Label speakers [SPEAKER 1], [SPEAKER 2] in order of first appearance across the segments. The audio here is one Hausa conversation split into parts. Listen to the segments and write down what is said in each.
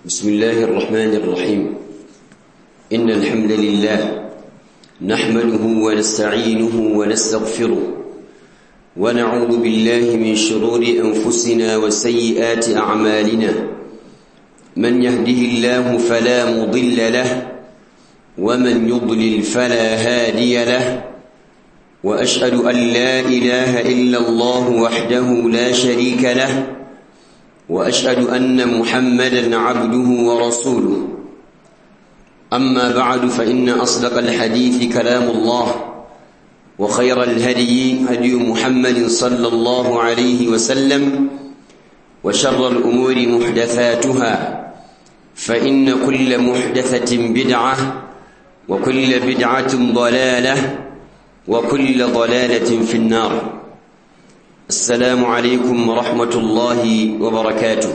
[SPEAKER 1] بسم الله الرحمن الرحيم إن الحمد لله نحمده ونستعينه ونستغفره ونعوذ بالله من شرور أنفسنا وسيئات أعمالنا من يهده الله فلا مضل له ومن يضلل فلا هادي له وأشهد أن لا إله إلا الله وحده لا شريك له وأشهد أن محمدا عبده ورسوله أما بعد فإن أصدق الحديث كلام الله وخير الهدي هدي محمد صلى الله عليه وسلم وشر الأمور محدثاتها فإن كل محدثة بدعة وكل بدعة ضلالة وكل ضلالة في النار السلام عليكم ورحمة الله وبركاته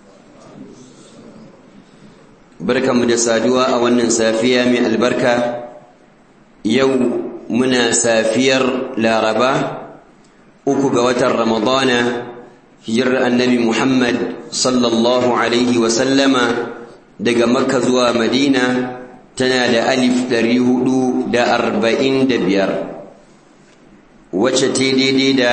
[SPEAKER 1] بركة مدسادوا أولا سافية من البركة يوم منا سافير لا ربا أكو وتر رمضان هجر النبي محمد صلى الله عليه وسلم دق مكة زوا مدينة تنال ألف دريهدو دا أربعين دبير وشتيدي دا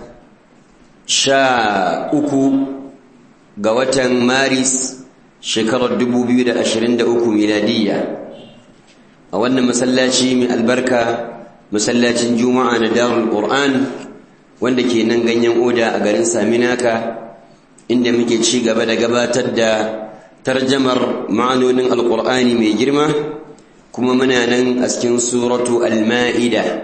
[SPEAKER 1] sha uku ga watan maris shekarar dubu biyu da ashirin da uku miladiyya a wannan masallaci mai albarka masallacin juma'a na darul qur'an wanda ke nan ganyen oda a garin saminaka inda muke ci gaba da gabatar da tarjamar ma'anonin alqur'ani mai girma kuma muna nan a cikin suratu al-ma'ida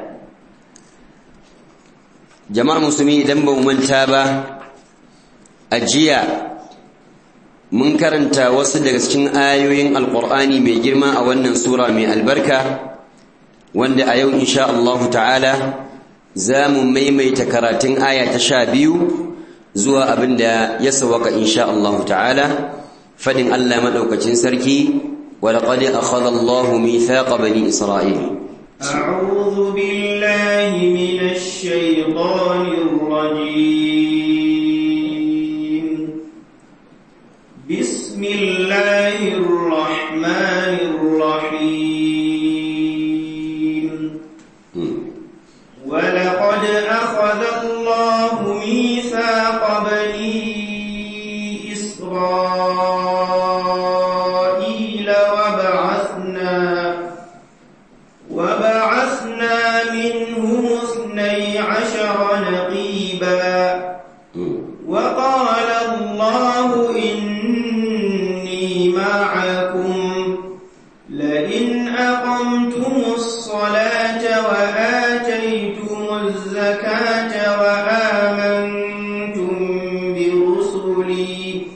[SPEAKER 1] jama'ar musulmi idan ba manta ba a jiya mun karanta wasu daga cikin ayoyin alkur'ani mai girma a wannan sura mai albarka wanda a yau insha Allah ta'ala za mu maimaita karatun aya ta sha biyu zuwa abin da ya sawaka insha Allah ta'ala fadin Allah maɗaukacin sarki ولقد أخذ الله ميثاق بني إسرائيل
[SPEAKER 2] أعوذ بالله من الشيطان الرجيم بسم الله الرحمن الرحيم ولقد أخذ الله ميثاق بني إسرائيل وبعثنا وبعثنا منهم اثني عشر نقيبا وقال الله إني معكم لئن أقمتم الصلاة وآتيتم الزكاة وآمنتم برسلي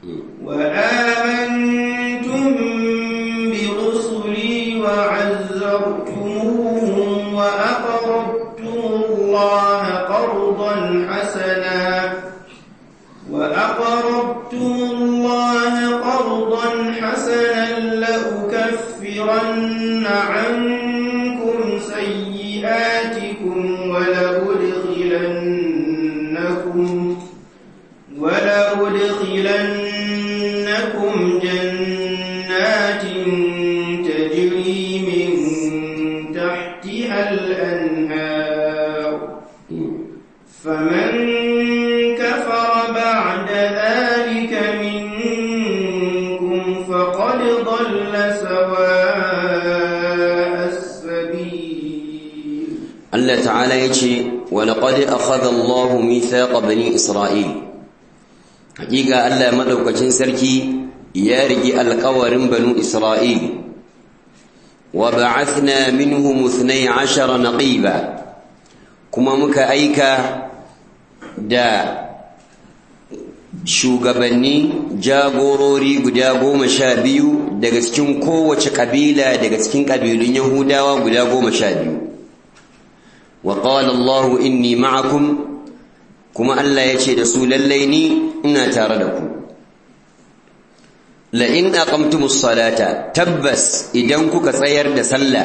[SPEAKER 2] وآمنتم برسلي وعزرتموهم وأقرضتم الله قرضا حسنا وأقرضتم الله قرضا حسنا لأكفرن عنكم سيئاتكم ولأدخلنكم ولأدخلنكم جنات تجري من تحتها الأنهار فمن كفر بعد ذلك منكم فقد ضل سواء السبيل
[SPEAKER 1] Allah ta'ala ya ce walaƙadi a khadallahu mithaqa bani isra'il haƙiƙa Allah maɗaukacin sarki ya rigi alƙawarin banu isra'il wa ba'athna minhum ithnay ashara naqiba kuma muka aika da shugabanni jagorori guda goma sha biyu daga cikin kowace ƙabila daga cikin ƙabilun yahudawa guda goma sha biyu وقال الله إني معكم كما ألا يشهد رسول الليني إنا تاردكم لئن أقمتم الصلاة تبس إدنكك سير دسلا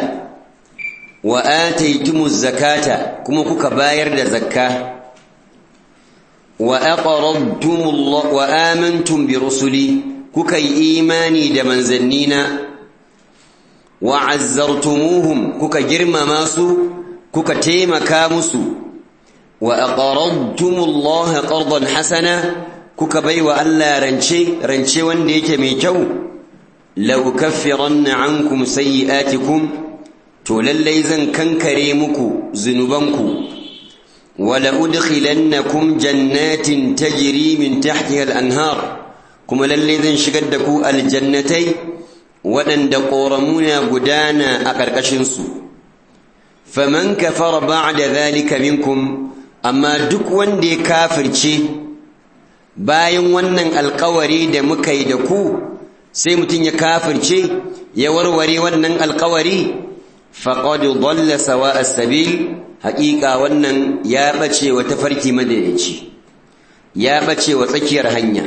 [SPEAKER 1] وآتيتم الزكاة كما كك باير دزكاة wa aqradtum Allah wa amantum bi rusuli kuka yi imani da manzannina wa azzartumuhum kuka girmama su kuka taimaka musu wa aqradtumullaha qardan hasana kuka baiwa Allah rance rance wanda yake mai kyau law kaffiranna ankum sayyi'atikum to lallai zan kankare muku zunubanku wala udkhilannakum jannatin tajri min tahtiha al-anhar kuma lallai zan shigar da ku aljannatai waɗanda ƙoramuna gudana a ƙarƙashinsu faman kafara ba'da zalika minkum amma duk wanda ya kafirce bayan wannan alƙawari da muka yi da ku sai mutum ya kafirce ya warware wannan alƙawari faqad dalla sawa as-sabil haƙiƙa wannan ya bace wa tafarki madaidaici ya bace wa tsakiyar hanya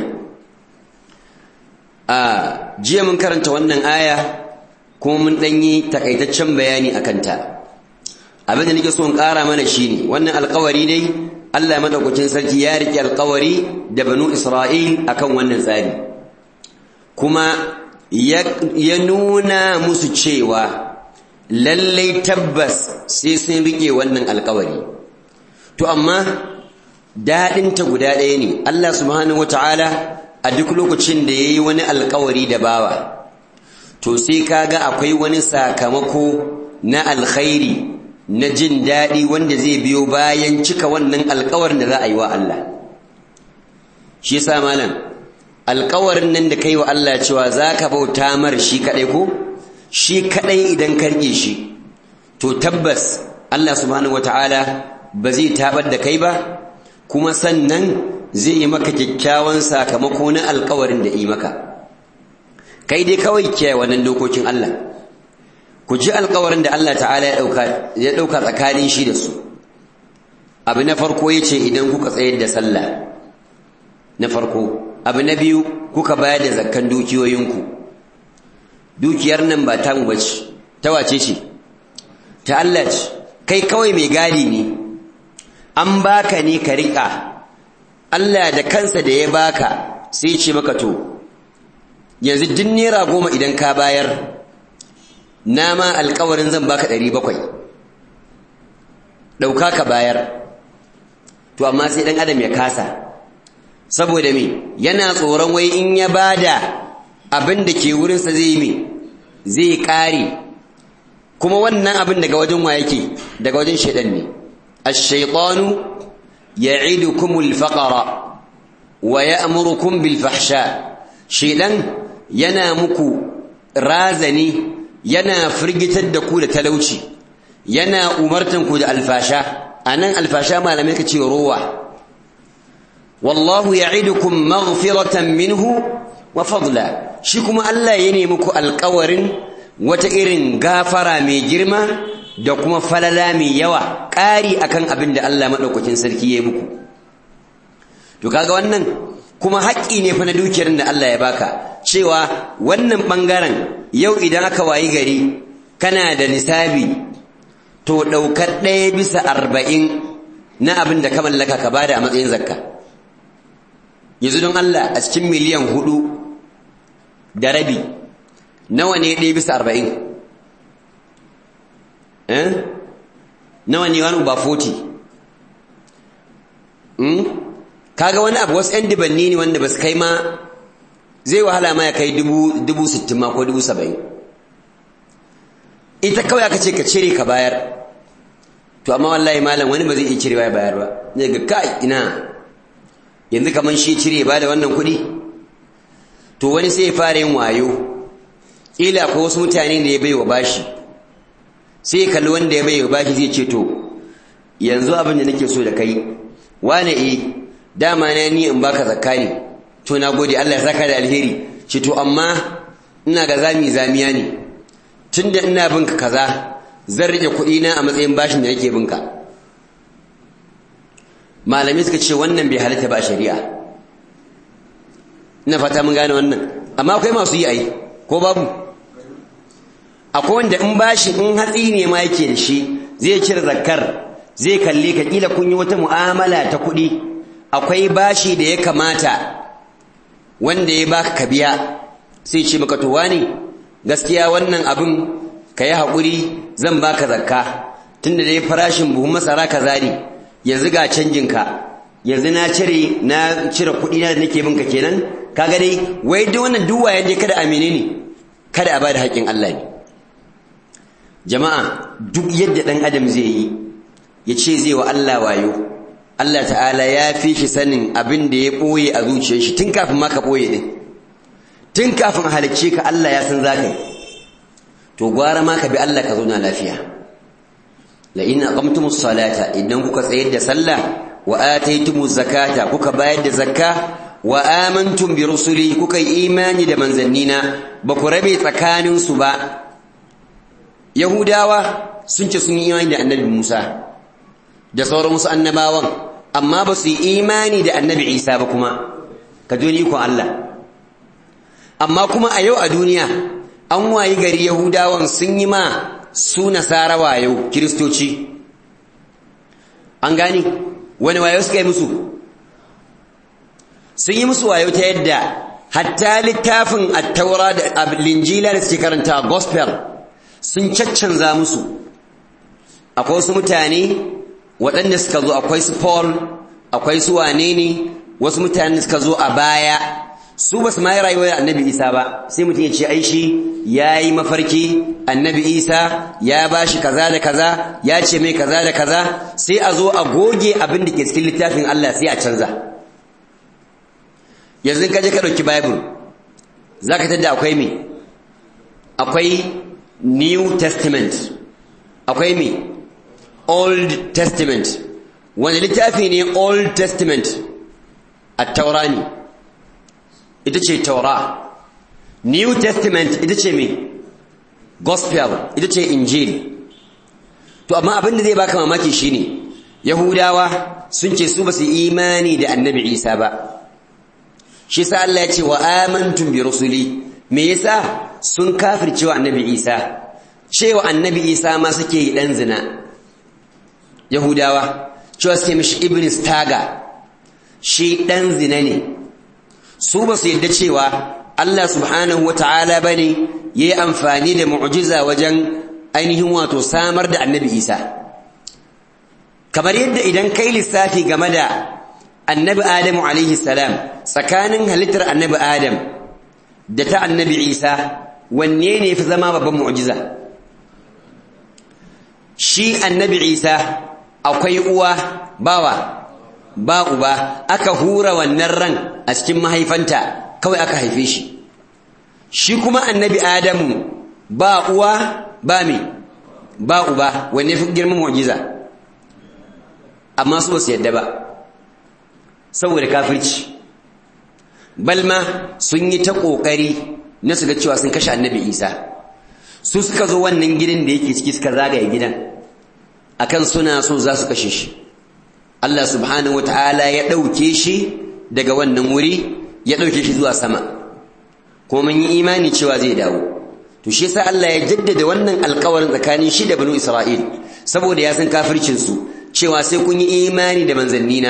[SPEAKER 1] a jiya mun karanta wannan aya kuma mun ɗanyi takaitaccen bayani a kanta abin da nake so in ƙara mana shine wannan alƙawari dai Allah madaukakin sarki ya riƙe alƙawari da banu Isra'il akan wannan tsari kuma ya nuna musu cewa lallai tabbas sai sun riƙe wannan alƙawari to amma daɗinta guda ɗaya ne Allah subhanahu wata'ala a duk lokacin da ya yi wani alkawari da bawa to sai kaga akwai wani sakamako na alkhairi na jin daɗi wanda zai biyo bayan cika wannan alkawarin da za a yi wa Allah shi yasa malam alkawarin nan da kai wa Allah cewa za ka bauta mar shi kaɗai ko shi kaɗai idan ka rike shi to tabbas Allah subhanahu wataala ba zai tabar da kai ba kuma sannan zai yi maka kyakkyawan sakamako na alkawarin da yi maka kai dai kawai kiyaye wannan dokokin Allah ku ji alkawarin da Allah ta'ala ya dauka ya dauka tsakanin shi da su abu na farko yace idan kuka tsayar da sallah na farko abu na biyu kuka bayar da zakkan dukiyoyinku dukiyar nan ba tamu bace ta wace ce ta Allah ce kai kawai mai gadi ne an baka ne ka riƙa Allah da kansa da ya baka sai ce maka to yanzu duk naira goma idan ka bayar na ma alkawarin zan baka ɗari bakwai ɗauka ka bayar to amma sai ɗan adam ya kasa saboda me yana tsoron wai in ya bada abin da ke wurinsa zai me zai ƙare kuma wannan abin daga wajen wa yake daga wajen shaidan ne ash-shaytanu ya'idukumul faqra wa ya'murukum bil fahsha shaidan yana muku razani yana firgitar da ku da talauci yana umartan ku da alfasha anan alfasha malamai kace rowa wallahu ya'idukum maghfiratan minhu wa fadla shi kuma Allah ya nemi muku alƙawarin wata irin gafara mai girma da kuma falala mai yawa ƙari akan abin da Allah madaukakin sarki ya yi muku to kaga wannan kuma haƙƙi ne fa na dukiyar da Allah ya baka cewa wannan ɓangaren yau idan aka wayi gari kana da nisabi to ɗaukar ɗaya bisa arba'in na abin da ka mallaka ka bada a matsayin zakka yanzu don Allah a cikin miliyan hudu da rabi nawa ne ɗaya bisa arba'in eh nawa ne wani ba 40 kaga wani abu wasu 'yan dibanni ne wanda ba su kai ma zai wahala ma ya kai dubu sittin ma ko dubu saba'in ita kawai aka ce ka cire ka bayar to amma wallahi malam wani ba zai iya cirewa ya bayar ba zai ga kai ina yanzu kamar shi cire ba da wannan kuɗi to wani sai ya fara yin wayo ƙila akwai wasu mutane da ya bai wa bashi sai ya kalli wanda ya bai wa bashi zai ce to yanzu abin da nake so da kai wane eh dama na ni in baka zakka ne to na gode Allah ya saka da alheri ce to amma ina ga zami zamiya ne tunda ina binka kaza zan rike kuɗi na a matsayin bashin da nake binka malami suka ce wannan bai halatta ba shari'a ina fata mun gane wannan amma akwai masu yi ai ko babu akwai wanda in bashi in hatsi ne ma yake da shi zai cire zakkar zai kalle ka kila kun yi wata mu'amala ta kuɗi akwai bashi da ya kamata wanda ya baka ka biya sai ce maka to wani gaskiya wannan abin ka yi haƙuri zan baka zakka tunda dai farashin buhun masara ka zari yanzu ga canjin ka yanzu na cire na cire kuɗi na da nake binka kenan kaga dai wai duk wannan duk wayan je kada amine ne kada a bada haƙƙin Allah ne jama'a duk yadda ɗan adam zai yi ya ce zai wa Allah wayo Allah ta'ala ya fi shi sanin abin da ya ɓoye a zuciyar shi tun kafin ma ka ɓoye ɗin tun kafin halicce ka Allah ya san zaka yi to gwara ma ka bi Allah ka zauna lafiya la in aqamtumus salata idan kuka tsayar da sallah wa ataytumuz zakata kuka bayar da zakka wa amantum bi rusuli kuka yi imani da manzannina ba ku rabe tsakanin su ba yahudawa sun ce sun yi imani da annabi Musa da sauran wasu annabawan amma ba su yi imani da annabi Isa ba kuma ka ji ko Allah amma kuma a yau a duniya an wayi gari yahudawan sun yi ma su nasara wayo kiristoci an gani wani wayo suka yi musu sun yi musu wayo ta yadda hatta littafin attaura da linjila da suke karanta gospel sun caccanza musu akwai wasu mutane waɗanda suka zo akwai su paul akwai su wane ne wasu mutane suka zo a baya su ba su ma yi rayuwar annabi isa ba sai mutum ya ce ai shi ya yi mafarki annabi isa ya ba shi kaza da kaza ya ce mai kaza da kaza sai a zo a goge abin da ke cikin littafin allah sai a canza yanzu ka je ka ɗauki bible za ka tadda akwai me akwai new testament akwai me old testament wani littafi ne old testament a taura ne ita ce taura new testament ita ce me gospel ita ce injil to amma abin da zai baka mamaki shine yahudawa sun ce su ba su imani da annabi isa ba shi sa Allah ya ce wa amantum bi rusuli me yasa sun kafircewa annabi isa cewa annabi isa ma suke yi dan zina yahudawa cewa suke mishi ibn staga shi dan zina ne su ba su yadda cewa Allah subhanahu wata'ala bane yayi amfani da mu'jiza wajen ainihin wato samar da annabi isa kamar yadda idan kai lissafi game da annabi adamu alaihi salam tsakanin halittar annabi adam da ta annabi isa wanne ne fi zama babban mu'jiza shi annabi isa akwai uwa bawa ba uba aka hura wannan ran a cikin mahaifanta kawai aka haife shi shi kuma annabi adamu ba uwa ba me ba uba wanne fi girman mu'jiza amma su ba su yadda ba saboda kafirci balma sun yi ta ƙoƙari na su ga cewa sun kashe annabi isa su suka zo wannan gidan da yake ciki suka zagaye gidan akan suna so za su kashe shi Allah subhanahu wataala ya ɗauke shi daga wannan wuri ya ɗauke shi zuwa sama kuma mun yi imani cewa zai dawo to shi yasa Allah ya jaddada wannan alƙawarin tsakanin shi da banu Isra'il saboda ya san kafircin su cewa sai kun yi imani da manzannina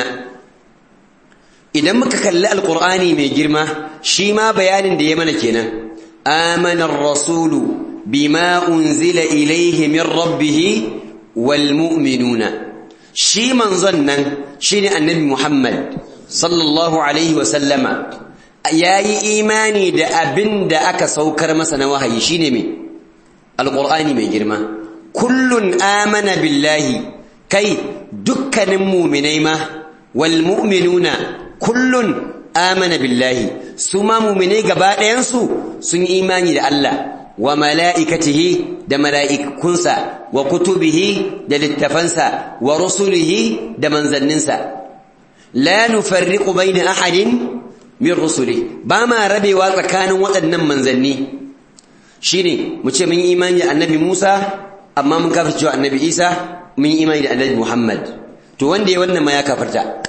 [SPEAKER 1] idan muka kalli alqur'ani mai girma shi ma bayanin da ya mana kenan amana ar-rasulu bima unzila ilayhi min rabbih wal mu'minuna shi manzon nan shine annabi Muhammad sallallahu alaihi wa sallama yayi imani da abin da aka saukar masa na wahayi shine me alqur'ani mai girma kullun amana billahi kai dukkanin mu'minai ma wal mu'minuna kullun amana billahi su ma mu'minai gaba ɗayan su sun yi imani da Allah wa mala'ikatihi da mala'ikunsa wa kutubihi da littafansa wa rusulihi da manzanninsa la nufarriqu bayna ahadin min rusuli ba ma rabewa tsakanin waɗannan manzanni shine mu ce mun yi imani da annabi Musa amma mun kafirce annabi Isa mun yi imani da annabi Muhammad to wanda ya wannan ma ya kafarta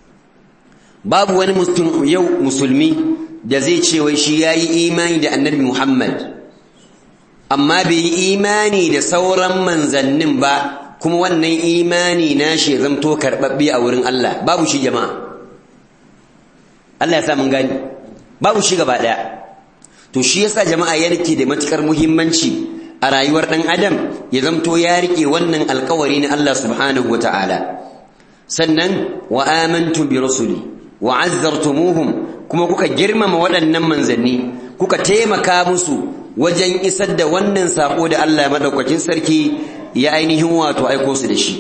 [SPEAKER 1] babu wani mutum yau musulmi da zai ce wai shi yayi imani da annabi Muhammad amma bai yi imani da sauran manzannin ba kuma wannan imani na shi zamto karɓaɓɓe a wurin Allah babu shi jama'a Allah ya sa mun gani babu shi gaba ɗaya to shi yasa jama'a ya rike da matukar muhimmanci a rayuwar ɗan adam ya zamto ya rike wannan alkawari na Allah subhanahu wata'ala sannan wa amantu bi rusuli wa azzartumuhum kuma kuka girmama waɗannan manzanni kuka taimaka musu wajen isar da wannan sako da Allah madaukakin sarki ya ainihin wato aiko su da shi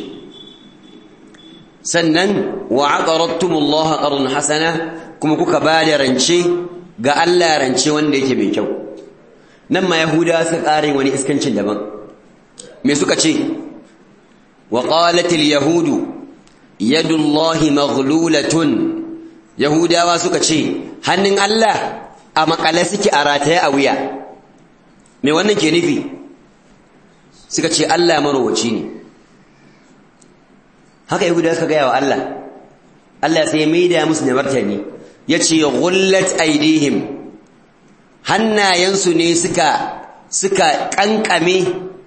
[SPEAKER 1] sannan wa aqaradtumullaha qardan hasana kuma kuka ba da rance ga Allah rance wanda yake mai kyau nan ma yahuda suka ƙara wani iskancin daban me suka ce wa qalat al yahudu yadullahi maghlulatun yahudawa suka ce hannun Allah a makale suke a rataye a wuya me wannan ke nufi suka ce Allah marowaci ne haka yahudawa suka gaya wa Allah Allah sai ya maida musu da martani yace ghullat aidihim hannayensu ne suka suka kankame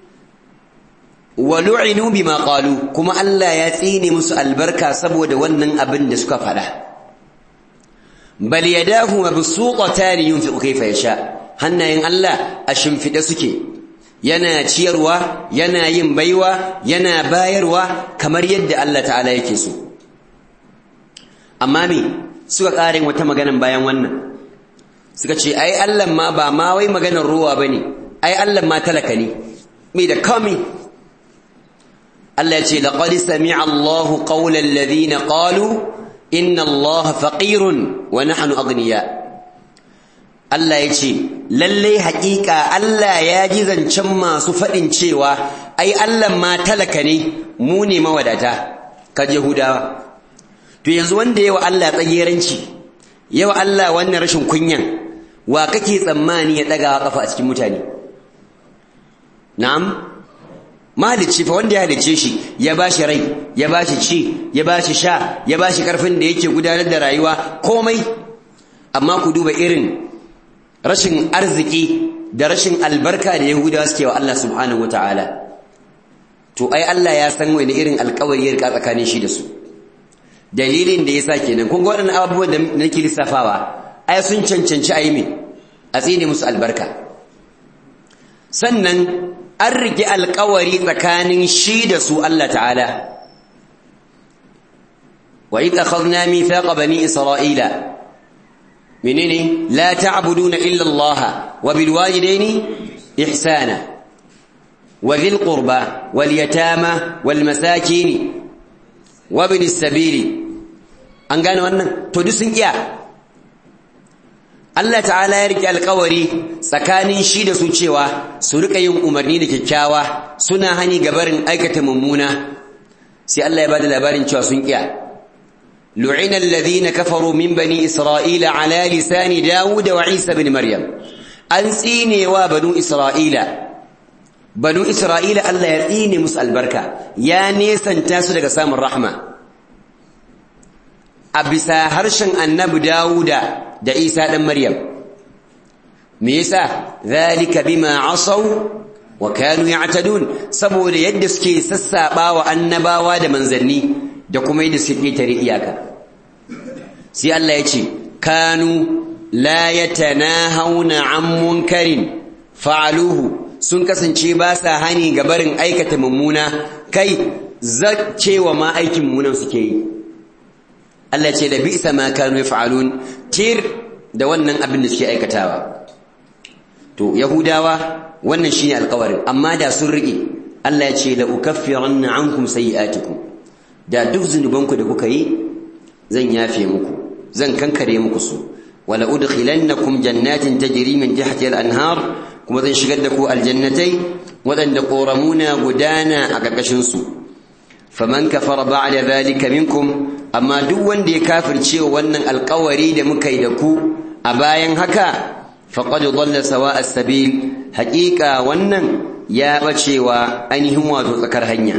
[SPEAKER 1] wa lu'inu bima qalu kuma Allah ya tsine musu albarka saboda wannan abin da suka faɗa bal yadahu mabsuqatan yunfiqu kayfa yasha hannayen Allah a shimfide suke yana ciyarwa yana yin baiwa yana bayarwa kamar yadda Allah ta'ala yake so amma me suka ƙarin wata maganan bayan wannan suka ce ai Allah ma ba ma wai maganar ruwa bane ai Allah ma talaka ne me da kami Allah ya ce laqad sami'a Allahu qawla alladhina qalu inna Allah faqirun wa nahnu aghniya Allah ya ce lalle haƙiƙa Allah ya ji zancen masu faɗin cewa ai Allah ma talaka ne mu ne mawadata ka Yahudawa to yanzu wanda yawa Allah tsageranci yawa Allah wannan rashin kunyan wa kake tsammani ya daga kafa a cikin mutane na'am mahalicci fa wanda ya halicce shi ya bashi rai ya bashi ci ya bashi sha ya bashi karfin da yake gudanar da rayuwa komai amma ku duba irin rashin arziki da rashin albarka da yahudawa suke wa Allah subhanahu wataala to ai Allah ya san wani irin alƙawari ya rika tsakanin shi da su dalilin da yasa kenan kun ga waɗannan abubuwan da nake lissafawa ai sun cancanci ayi me a tsine musu albarka sannan an rike alƙawari tsakanin shi da su Allah ta'ala wa idh akhadna mithaqa bani isra'ila menene la ta'buduna illa Allah wa bil walidayni ihsana wa dhil qurba wal yatama wal masakin wa ibn as-sabili an gane wannan to duk sun iya Allah ta'ala ya rike alƙawari tsakanin shi da su cewa su rika yin umarni da kyakkyawa suna hani gabarin aikata mummuna sai Allah ya bada labarin cewa sun iya lu'ina alladhina kafaru min bani isra'ila ala lisani dawud wa isa ibn maryam an tsinewa banu isra'ila banu isra'ila Allah ya tsine musu albarka ya nesanta su daga samun rahma a bisa harshen annabi dawuda da isa ɗan maryam me yasa zalika bima asaw wa kanu ya'tadun saboda yadda suke sassaɓawa annabawa da manzanni da kuma yadda suke ƙetare iyaka sai Allah ya ce kanu la yatanahawna an munkarin fa'aluhu sun kasance ba sa hani ga barin aikata mummuna kai zaccewa ma aikin mummunan suke yi Allah ce da bisa ma kanu yaf'alun tir da wannan abin da suke aikatawa to yahudawa wannan shine alƙawarin amma da sun rike Allah ya ce la ukaffiranna ankum sayi'atikum da duk zunubanku da kuka yi zan yafe muku zan kankare muku su wala udkhilannakum jannatin tajri min tahtiha al-anhar kuma zan shigar da ku aljannatai waɗanda ƙoramuna gudana a ƙarƙashin su faman kafara ba'da zalika minkum amma duk wanda ya kafirce wannan alƙawari da muka yi da ku a bayan haka faqad dhalla sawa'a as-sabil haqiqa wannan ya bacewa ainihin wato tsakar hanya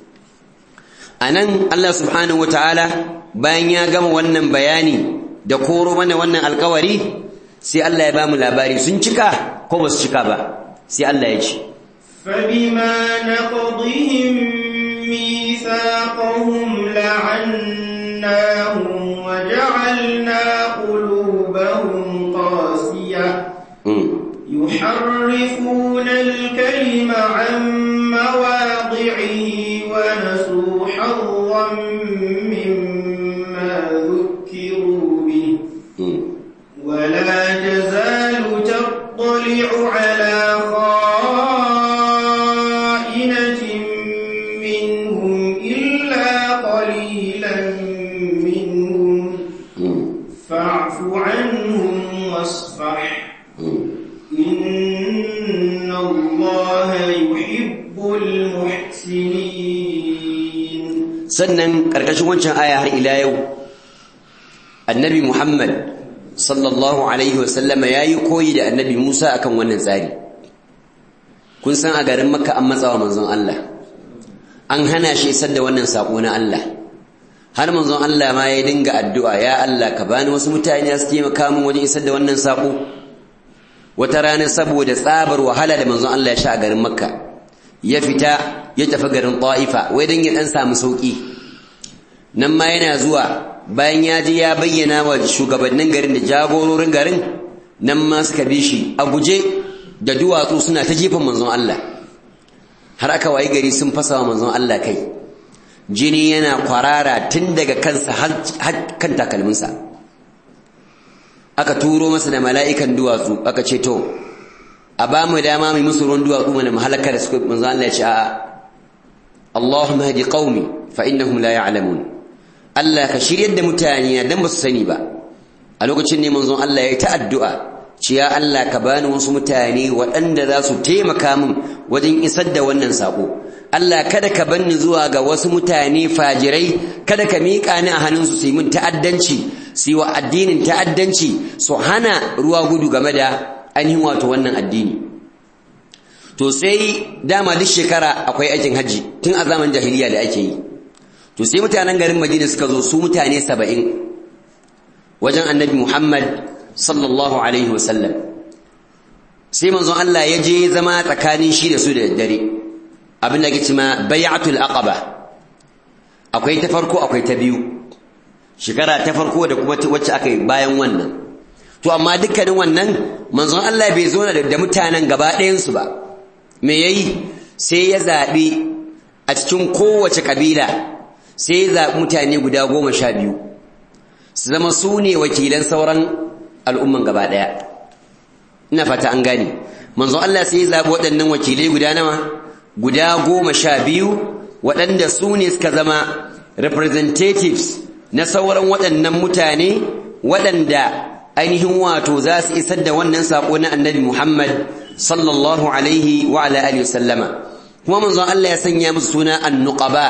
[SPEAKER 1] anan Allah subhanahu wataala bayan ya gama wannan bayani da koro mana wannan alƙawari sai Allah ya bamu labari sun cika ko ba su cika ba sai Allah ya ce
[SPEAKER 2] فبما نقضهم ميثاقهم لعناهم وجعلنا قلوبهم يحرفون الكلم عن مواضعه ونسوا حظا مما ذكروا به ولا تزال تطلع على خائنة منهم إلا قليلا منهم فاعف عنهم واصفح إن الله يحب المحسنين
[SPEAKER 1] sannan ƙarƙashin wancan aya har ila yau annabi muhammad sallallahu alaihi wasallama ya yi koyi da annabi musa akan wannan tsari kun san a garin makka an matsawa manzon allah an hana shi isar da wannan saƙo na allah har manzon allah ma ya dinga addu'a ya allah ka bani wasu mutane su taimaka min wajen isar da wannan saƙo wata rana saboda tsabar wahala da manzon allah ya sha a garin makka ya fita ya tafi garin ta'ifa wai don ya ɗan samu sauƙi nan ma yana zuwa bayan ya je ya bayyana wa shugabannin garin da jagororin garin nan ma suka bi shi a guje da duwatsu suna ta jefan manzon Allah har aka wayi gari sun fasa wa manzon Allah kai jini yana kwarara tun daga kansa har kan takalminsa aka turo masa da mala'ikan duwatsu aka ce to a ba mu dama mai musu ruwan duwatsu mana mahalaka da suka manzon Allah ya ce a'a Allahumma hadi qaumi fa innahum la ya'lamun Allah ka shiryar da mutane dan ba su sani ba a lokacin ne manzon Allah ya yi ta addu'a ce ya Allah ka bani wasu mutane waɗanda za su taimaka min wajen isar da wannan sako Allah kada ka banni zuwa ga wasu mutane fajirai kada ka miƙa ni a hannunsu su yi min ta'addanci su yi wa addinin ta'addanci su hana ruwa gudu game da ainihin wato wannan addini to sai dama duk shekara akwai aikin hajji tun a zaman jahiliya da ake yi to sai mutanen garin Madina suka zo su mutane saba'in wajen annabi Muhammad sallallahu alaihi wasallam sai manzon Allah ya je zama tsakanin shi da su da daddare abin da ke cima bai'atul aqaba akwai ta farko akwai ta biyu shekara ta farko da kuma wacce aka yi bayan wannan to amma dukkanin wannan manzon Allah bai zo da mutanen gaba ɗayansu ba me yayi sai ya zaɓi a cikin kowace kabila sai ya zaɓi mutane guda goma sha biyu su zama su ne wakilan sauran al'umman gaba ɗaya ina fata an gane manzo Allah sai ya zaɓi waɗannan wakilai guda nawa guda goma sha biyu waɗanda su ne suka zama representatives na sauran waɗannan mutane waɗanda ainihin wato za su isar da wannan saƙo na annabi Muhammad sallallahu alaihi wa ala alihi wasallama kuma manzon Allah ya sanya musu suna an-nuqaba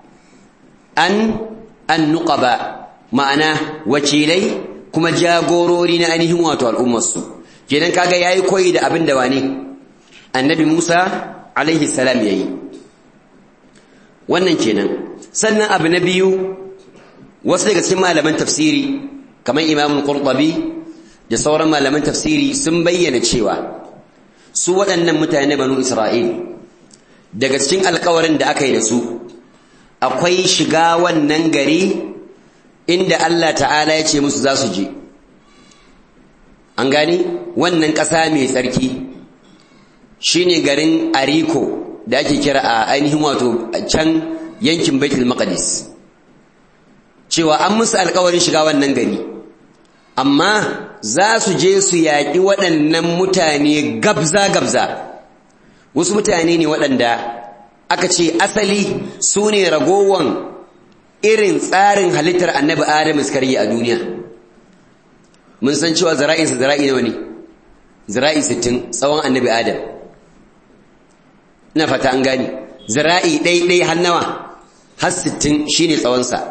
[SPEAKER 1] an annuqaba ma'ana wakilai kuma jagorori na ainihin wato al'ummarsu kenan kaga yayi koyi da abin da wani annabi Musa alaihi salam yayi wannan kenan sannan abu na biyu wasu daga cikin malaman tafsiri kamar Imam Qurtubi da sauran malaman tafsiri sun bayyana cewa su waɗannan mutane banu Isra'il daga cikin alƙawarin da aka yi da su akwai shiga wannan gari inda Allah ta'ala ya ce musu za su je an gani wannan ƙasa mai tsarki shine garin ariko da ake kira a ainihin wato can yankin baitul maqdis cewa an musu alƙawarin shiga wannan gari amma za su je su yaƙi waɗannan mutane gabza-gabza wasu mutane ne waɗanda aka ce asali su ne ragowan irin tsarin halittar annabi adam suka a duniya mun san cewa zara'insa zara'i nawa ne zara'i sittin tsawon annabi adam ina fata an gani zara'i ɗaiɗai har nawa har sittin shine tsawonsa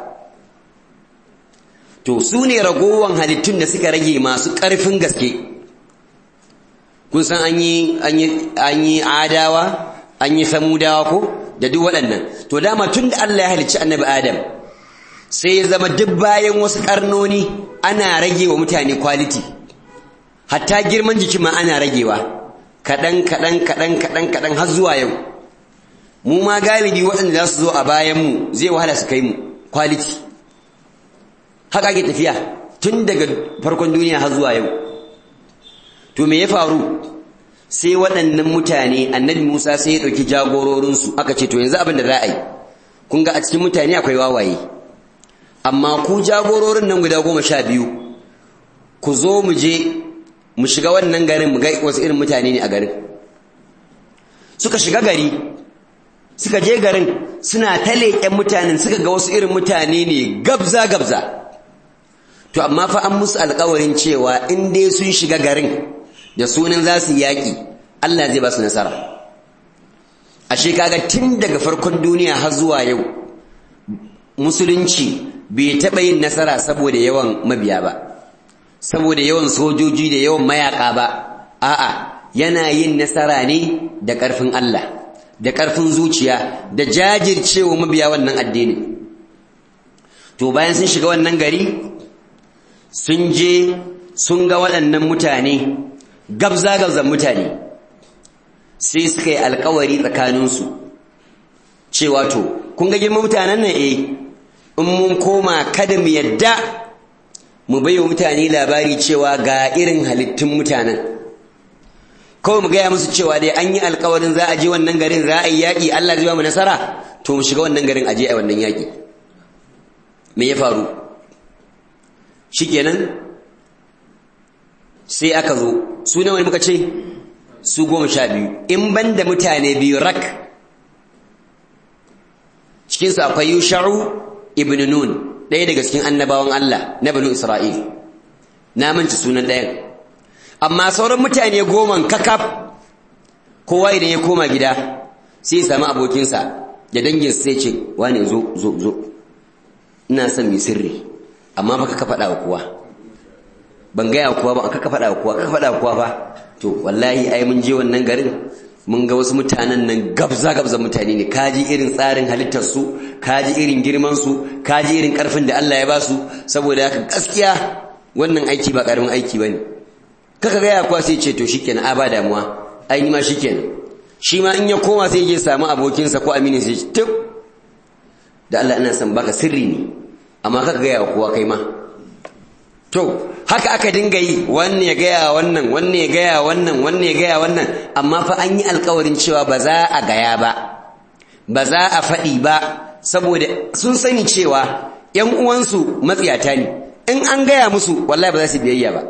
[SPEAKER 1] to su ne ragowan halittun da suka rage masu ƙarfin gaske kun san an yi adawa an yi samudawa ko da duk waɗannan to dama tun da Allah ya halicci annabi Adam sai ya zama duk bayan wasu karnoni ana rage wa mutane quality hatta girman jiki ma ana ragewa kaɗan kaɗan kaɗan kaɗan kaɗan har zuwa yau mu ma galibi waɗanda za su zo a bayan mu zai wahala su kai mu quality haka ake tafiya tun daga farkon duniya har zuwa yau to me ya faru sai waɗannan mutane annabi Musa sai ya ɗauki jagororinsu aka ce to yanzu abin da za a yi kun ga a cikin mutane akwai wawaye amma ku jagororin nan guda goma sha biyu ku zo mu je mu shiga wannan garin mu ga wasu irin mutane ne a garin suka shiga gari suka je garin suna ta leƙen mutanen suka ga wasu irin mutane ne gabza gabza to amma fa an musu alƙawarin cewa in dai sun shiga garin da sunan za su yaƙi Allah zai ba su nasara ashe kaga tun daga farkon duniya har zuwa yau musulunci bai taɓa yin nasara saboda yawan mabiya ba saboda yawan sojoji da yawan mayaƙa ba a'a yana yin nasara ne da ƙarfin Allah da ƙarfin zuciya da jajircewa mabiya wannan addini to bayan sun shiga wannan gari sun je sun ga waɗannan mutane gabza-gabzan mutane sai suka yi alkawari tsakaninsu cewa to kun ga girman mutanen nan eh in mun koma kada mu yadda mu bai wa mutane labari cewa ga irin halittun mutanen kawai mu gaya musu cewa dai an yi alkawarin za a je wannan garin za a yi yaƙi Allah zai ba mu nasara to mu shiga wannan garin a je a wannan yaƙi me ya faru shikenan sai aka zo su nawa ne muka ce su goma sha biyu in ban da mutane biyu rak cikinsu akwai yusha'u ibn nun ɗaya daga cikin annabawan Allah na banu Isra'il na manci sunan ɗayan amma sauran mutane goman kakaf kowa idan ya koma gida sai ya sami abokinsa da dangin sai ce wane zo zo zo ina son mai sirri amma baka ka faɗa wa kowa ban gaya kuwa ba aka faɗa kuwa aka faɗa kuwa ba to wallahi ai mun je wannan garin mun ga wasu mutanen nan gabza gabza mutane ne kaji irin tsarin halittar su kaji irin girman su kaji irin karfin da Allah ya ba su saboda haka gaskiya wannan aiki ba karamin aiki bane kaka gaya kuwa sai ce to shikenan a ba damuwa ai ni ma shikenan shi ma in ya koma sai ya samu abokinsa ko aminin sai ce da Allah ina son baka sirri ne amma kaka gaya kowa kai ma to haka aka dinga yi wanne ya gaya wannan wanne ya gaya wannan wanne ya gaya wannan amma fa an yi alkawarin cewa ba za a gaya ba ba za a faɗi ba saboda sun sani cewa ‘yan uwansu matsiyata ne in an gaya musu wallahi ba za su biyayya ba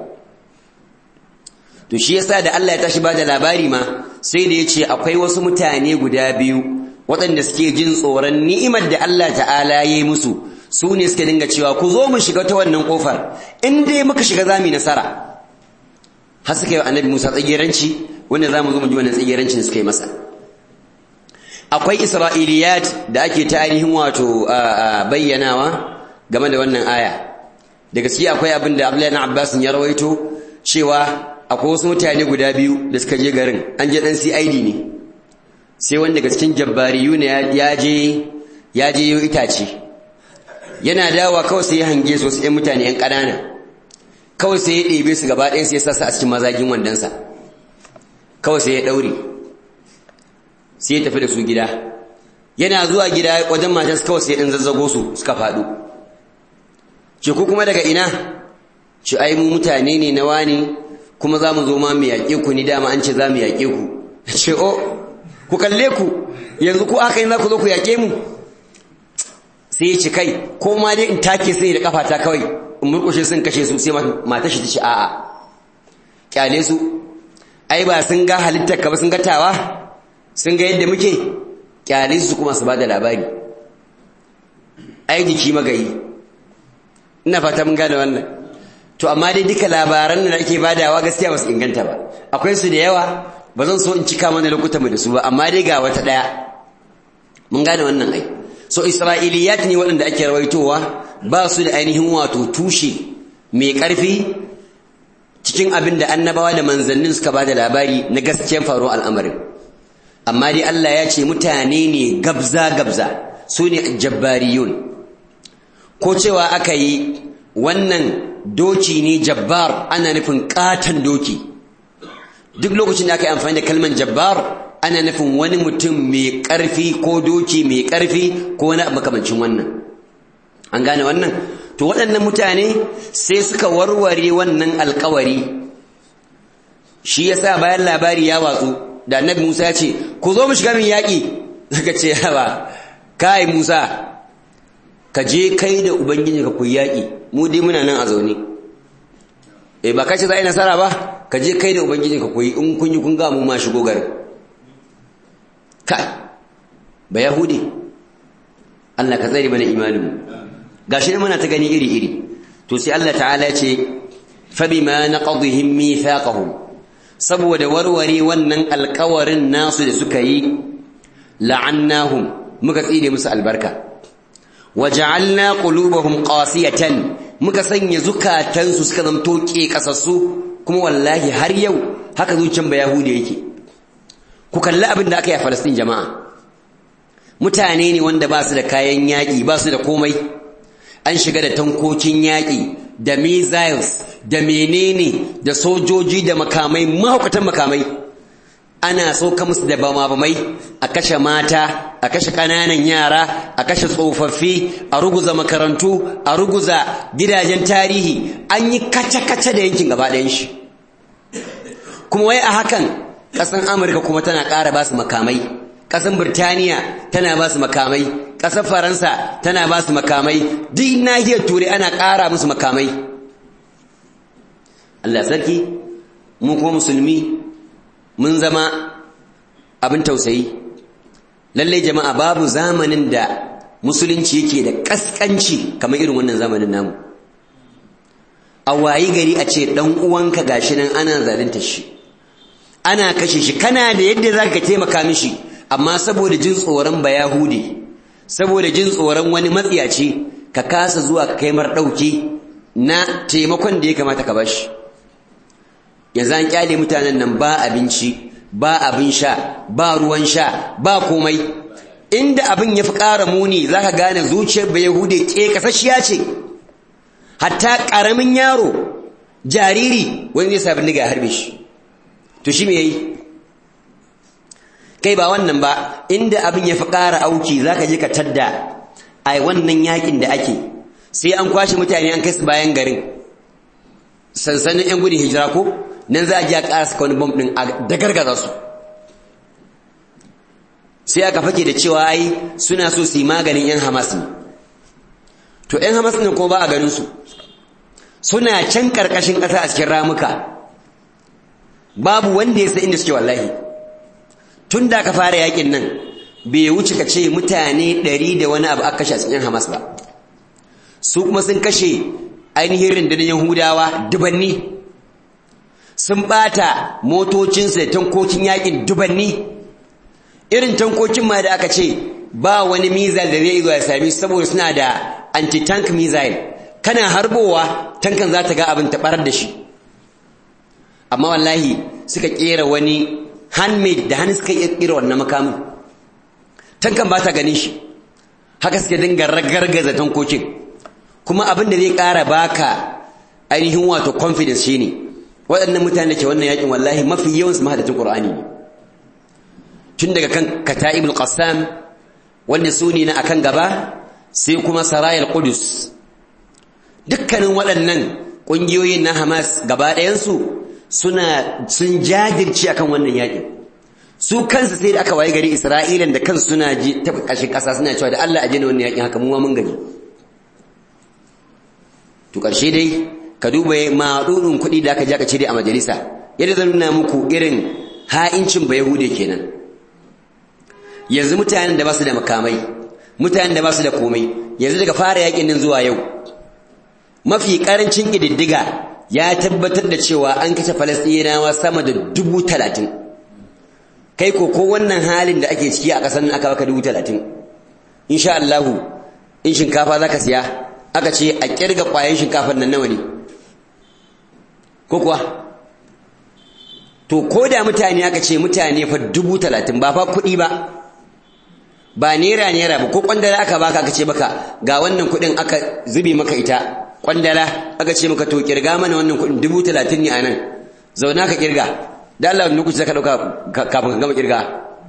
[SPEAKER 1] to shi yasa da Allah ya tashi ba da labari ma sai da ya ce akwai wasu mutane guda biyu waɗanda suke jin tsoron ni'imar da Allah ta'ala ya yi musu su ne suka dinga cewa ku zo mu shiga ta wannan kofar in dai muka shiga za mu yi nasara har suka yi annabi Musa tsageranci wanda za mu zo mu ji wannan tsagerancin suka yi masa akwai isra'iliyat da ake ta ainihin wato bayyanawa game da wannan aya da gaske akwai abin da Abdullahi na Abbas ya rawaito cewa akwai wasu mutane guda biyu da suka je garin an je dan CID ne sai wanda daga cikin jabbariyu ne ya je ya je itace yana dawa kawai sai ya hange su wasu ‘yan mutane ‘yan ƙanana kawai sai ya ɗebe su gaba ɗaya sai ya sassa a cikin mazagin wandonsa kawai sai ya ɗaure sai ya tafi da su gida yana zuwa gida wajen matansu kawai sai ɗan zazzago su suka faɗo ce ku kuma daga ina ce ai mu mutane ne na wani kuma za mu zo ma mu yaƙe ku ni dama an ce za mu yaƙe ku ce o ku kalle ku yanzu ku aka yi za ku zo ku yaƙe mu sai ya ce kai ko ma dai in take sai da kafata kawai in murkushe sun kashe su sai mata shi ta ce a'a kyale su ai ba sun ga halittar ka ba sun ga tawa sun ga yadda muke kyale su kuma su ba da labari ai jiki magayi ina fata mun gane wannan to amma dai duka labaran da ake badawa gaskiya ba su inganta ba akwai su da yawa ba zan so in cika mana lokutan mu da su ba amma dai ga wata daya mun gane wannan ai so isra'iliyat ne waɗanda ake rawaitowa ba su da ainihin wato tushe mai ƙarfi cikin abin da annabawa da manzannin suka ba da labari na gaskiyar faruwar al'amarin amma dai Allah ya ce mutane ne gabza-gabza su ne jabbariyun ko cewa aka yi wannan doki ne jabbar ana nufin ƙaton doki duk lokacin da aka yi amfani da kalman jabbar ana nufin wani mutum mai ƙarfi ko doki mai ƙarfi ko wani makamancin wannan an gane wannan to waɗannan mutane sai suka warware wannan alkawari shi yasa bayan labari ya watsu da annabi Musa ya ce ku zo mu shiga min yaƙi suka ce ba kai Musa ka je kai da ubangiji ka kuyi yaƙi mu dai muna nan a zaune eh ba kace za a yi nasara ba ka je kai da ubangiji ka koyi in kun yi kun ga mu ma shigo garin kai ba yahudi Allah ka tsare mana imanin mu gashi ne muna ta gani iri iri to sai Allah ta'ala ya ce fa bima naqadhihim mithaqahum saboda warware wannan alƙawarin nasu da suka yi la'annahum muka tsire musu albarka waja'alna qulubahum qasiyatan muka sanya zukatansu suka zamto kasassu kuma wallahi har yau haka zuciyar bayahudi yake ku kalli abin da aka yi a Falastin jama'a mutane ne wanda ba su da kayan yaƙi ba su da komai an shiga da tankokin yaƙi da missiles da menene da sojoji da makamai mahaukatan makamai ana sauka musu da bama-bamai a kashe mata a kashe ƙananan yara a kashe tsofaffi a ruguza makarantu a ruguza gidajen tarihi an yi kace-kace da yankin gaba ɗayan shi kuma wai a hakan ƙasan amurka kuma tana ƙara ba su makamai ƙasan birtaniya tana ba su makamai ƙasar faransa tana ba su makamai duk nahiyar turai ana ƙara musu makamai allah sarki mu kuma musulmi mun zama abin tausayi lallai jama'a babu zamanin da musulunci yake da kaskanci kamar irin wannan zamanin namu a wayi gari a ce dan uwanka gashi nan ana zalunta shi ana kashe shi kana da yadda zaka taimaka mishi amma saboda jin tsoron bayahudi saboda jin tsoron wani matsiyaci ka kasa zuwa ka kai mar dauki na taimakon da ya kamata ka bashi yanzu an kyale mutanen nan ba abinci ba abin sha ba ruwan sha ba komai inda abin ya fi ƙara muni za ka gane zuciyar bai yahude ke kasashiya ce hatta ƙaramin yaro jariri wani zai sabin ya harbe shi to shi me yayi kai ba wannan ba inda abin ya fi ƙara auki za ka je ka tadda a wannan yakin da ake sai an kwashe mutane an kai su bayan garin sansanin 'yan gudun hijira ko nan za a ji a ƙara saka wani bom ɗin a dagargaza su sai aka fake da cewa ai suna so su yi maganin 'yan hamas ne to 'yan hamas ne kuma ba a ganin su suna can ƙarƙashin ƙasa a cikin ramuka babu wanda ya san inda suke wallahi tun da aka fara yakin nan bai wuce ka ce mutane ɗari da wani abu aka kashe a cikin hamas ba su kuma sun kashe ainihin rundunar yahudawa dubanni sun ɓata motocinsu da tankokin yakin dubanni irin tankokin ma da aka ce ba wani missile da zai zo ya sami saboda suna da anti-tank missile kana harbowa tankan za ta ga abin ta barar da shi amma wallahi suka kera wani handmade da hannu suka kera wannan makamin tankan ba ta ganin shi haka suke dinga ragargaza tankokin kuma abin da zai ƙara baka ainihin wato confidence shine waɗannan mutane da ke wannan yakin wallahi mafi yawan su mahadatin Qur'ani ne tun daga kan Kata'ibul Qassam wanda su ne na akan gaba sai kuma Sarayal Qudus dukkanin waɗannan ƙungiyoyin na Hamas gaba ɗayansu suna sun jajirce akan wannan yakin su kansu sai da aka waye gari Isra'ilan da kansu suna ji ta ƙashin ƙasa suna cewa da Allah a jina wannan yakin haka mu ma mun gani to ƙarshe dai ka duba maɗuɗin kuɗi da aka ji aka cire a majalisa yadda zan nuna muku irin ha'incin ba yahude kenan yanzu mutanen da ba su da makamai mutanen da ba su da komai yanzu daga fara yakin nan zuwa yau mafi ƙarancin ƙididdiga ya tabbatar da cewa an kashe falastinawa sama da dubu talatin kai ko ko wannan halin da ake ciki a ƙasar nan aka baka dubu talatin insha Allahu in shinkafa za ka siya aka ce a ƙirga ƙwayan shinkafar nan nawa ne ko kuwa to ko da mutane aka ce mutane fa dubu talatin ba fa kuɗi ba ba naira naira ba ko kwandala aka baka aka ce maka ga wannan kuɗin aka zube maka ita kwandala aka ce maka to kirga mana wannan kuɗin dubu talatin ne a nan zauna ka kirga da Allah wani lokaci zaka ɗauka kafin ka gama kirga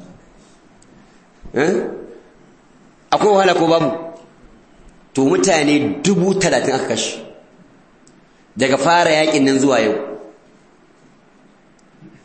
[SPEAKER 1] akwai wahala ko babu to mutane dubu talatin aka kashe daga fara yakin nan zuwa yau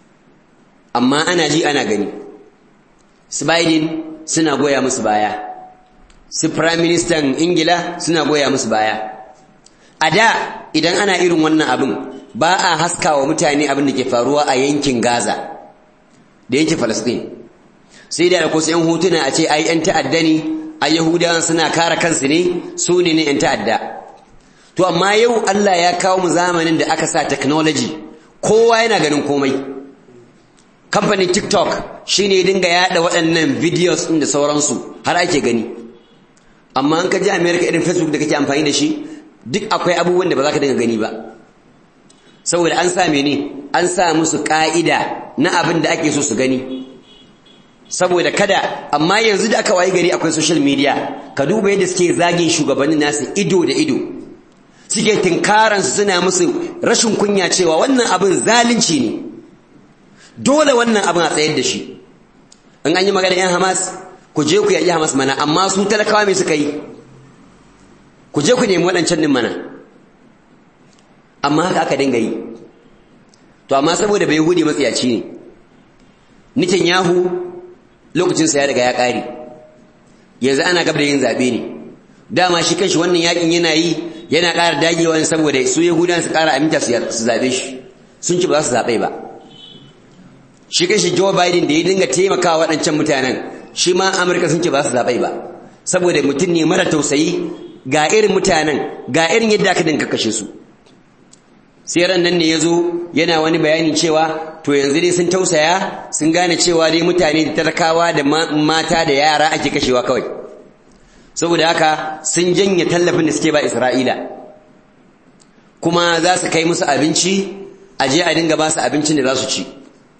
[SPEAKER 1] amma ana ji ana gani su Biden suna goya musu baya su prime minister ingila suna goya musu baya a da idan ana irin wannan abin ba a haska wa mutane abin da ke faruwa a yankin gaza da yankin falastin sai da akwai yan hotuna a ce ai yan ta'adda ne a yahudawan suna kare kansu ne su ne ne yan ta'adda to amma yau allah ya kawo mu zamanin da aka sa technology kowa yana ganin komai kamfanin tiktok shine ya dinga yada waɗannan videos ɗin da sauransu har ake gani amma an ka ji america irin facebook da kake amfani da shi duk akwai abubuwan da ba za ka dinga gani ba saboda an sa ne an sa musu ka'ida na abin da ake so su gani saboda kada amma yanzu da aka wayi gari akwai social media ka duba yadda suke zagin shugabannin nasu ido da ido suke tinkaransu suna musu rashin kunya cewa wannan abin zalunci ne dole wannan abin a tsayar da shi in an yi magana yan hamas ku je ku yaƙi hamas mana amma su talakawa mai suka yi ku je ku nemi waɗancan ɗin mana amma haka aka dinga yi to amma saboda bai hude matsiyaci ne nitin yahu lokacinsa ya riga ya ƙare yanzu ana gab da yin zaɓe ne dama shi kanshi wannan yakin yana yi yana ƙara dagewa ne saboda su yahudan su ƙara aminta su zaɓe shi sun ci ba za su zaɓe ba shi kanshi joe biden da ya dinga taimakawa waɗancan mutanen shi ma amurka sun ce ba su zaɓai ba saboda mutum ne mara tausayi ga irin mutanen ga irin yadda aka dinka kashe su sai ran nan ne ya zo yana wani bayani cewa to yanzu dai sun tausaya sun gane cewa dai mutane da talakawa da mata da yara ake kashewa kawai saboda haka sun janye tallafin da suke ba isra'ila kuma za su kai musu abinci a je a dinga ba su abincin da za su ci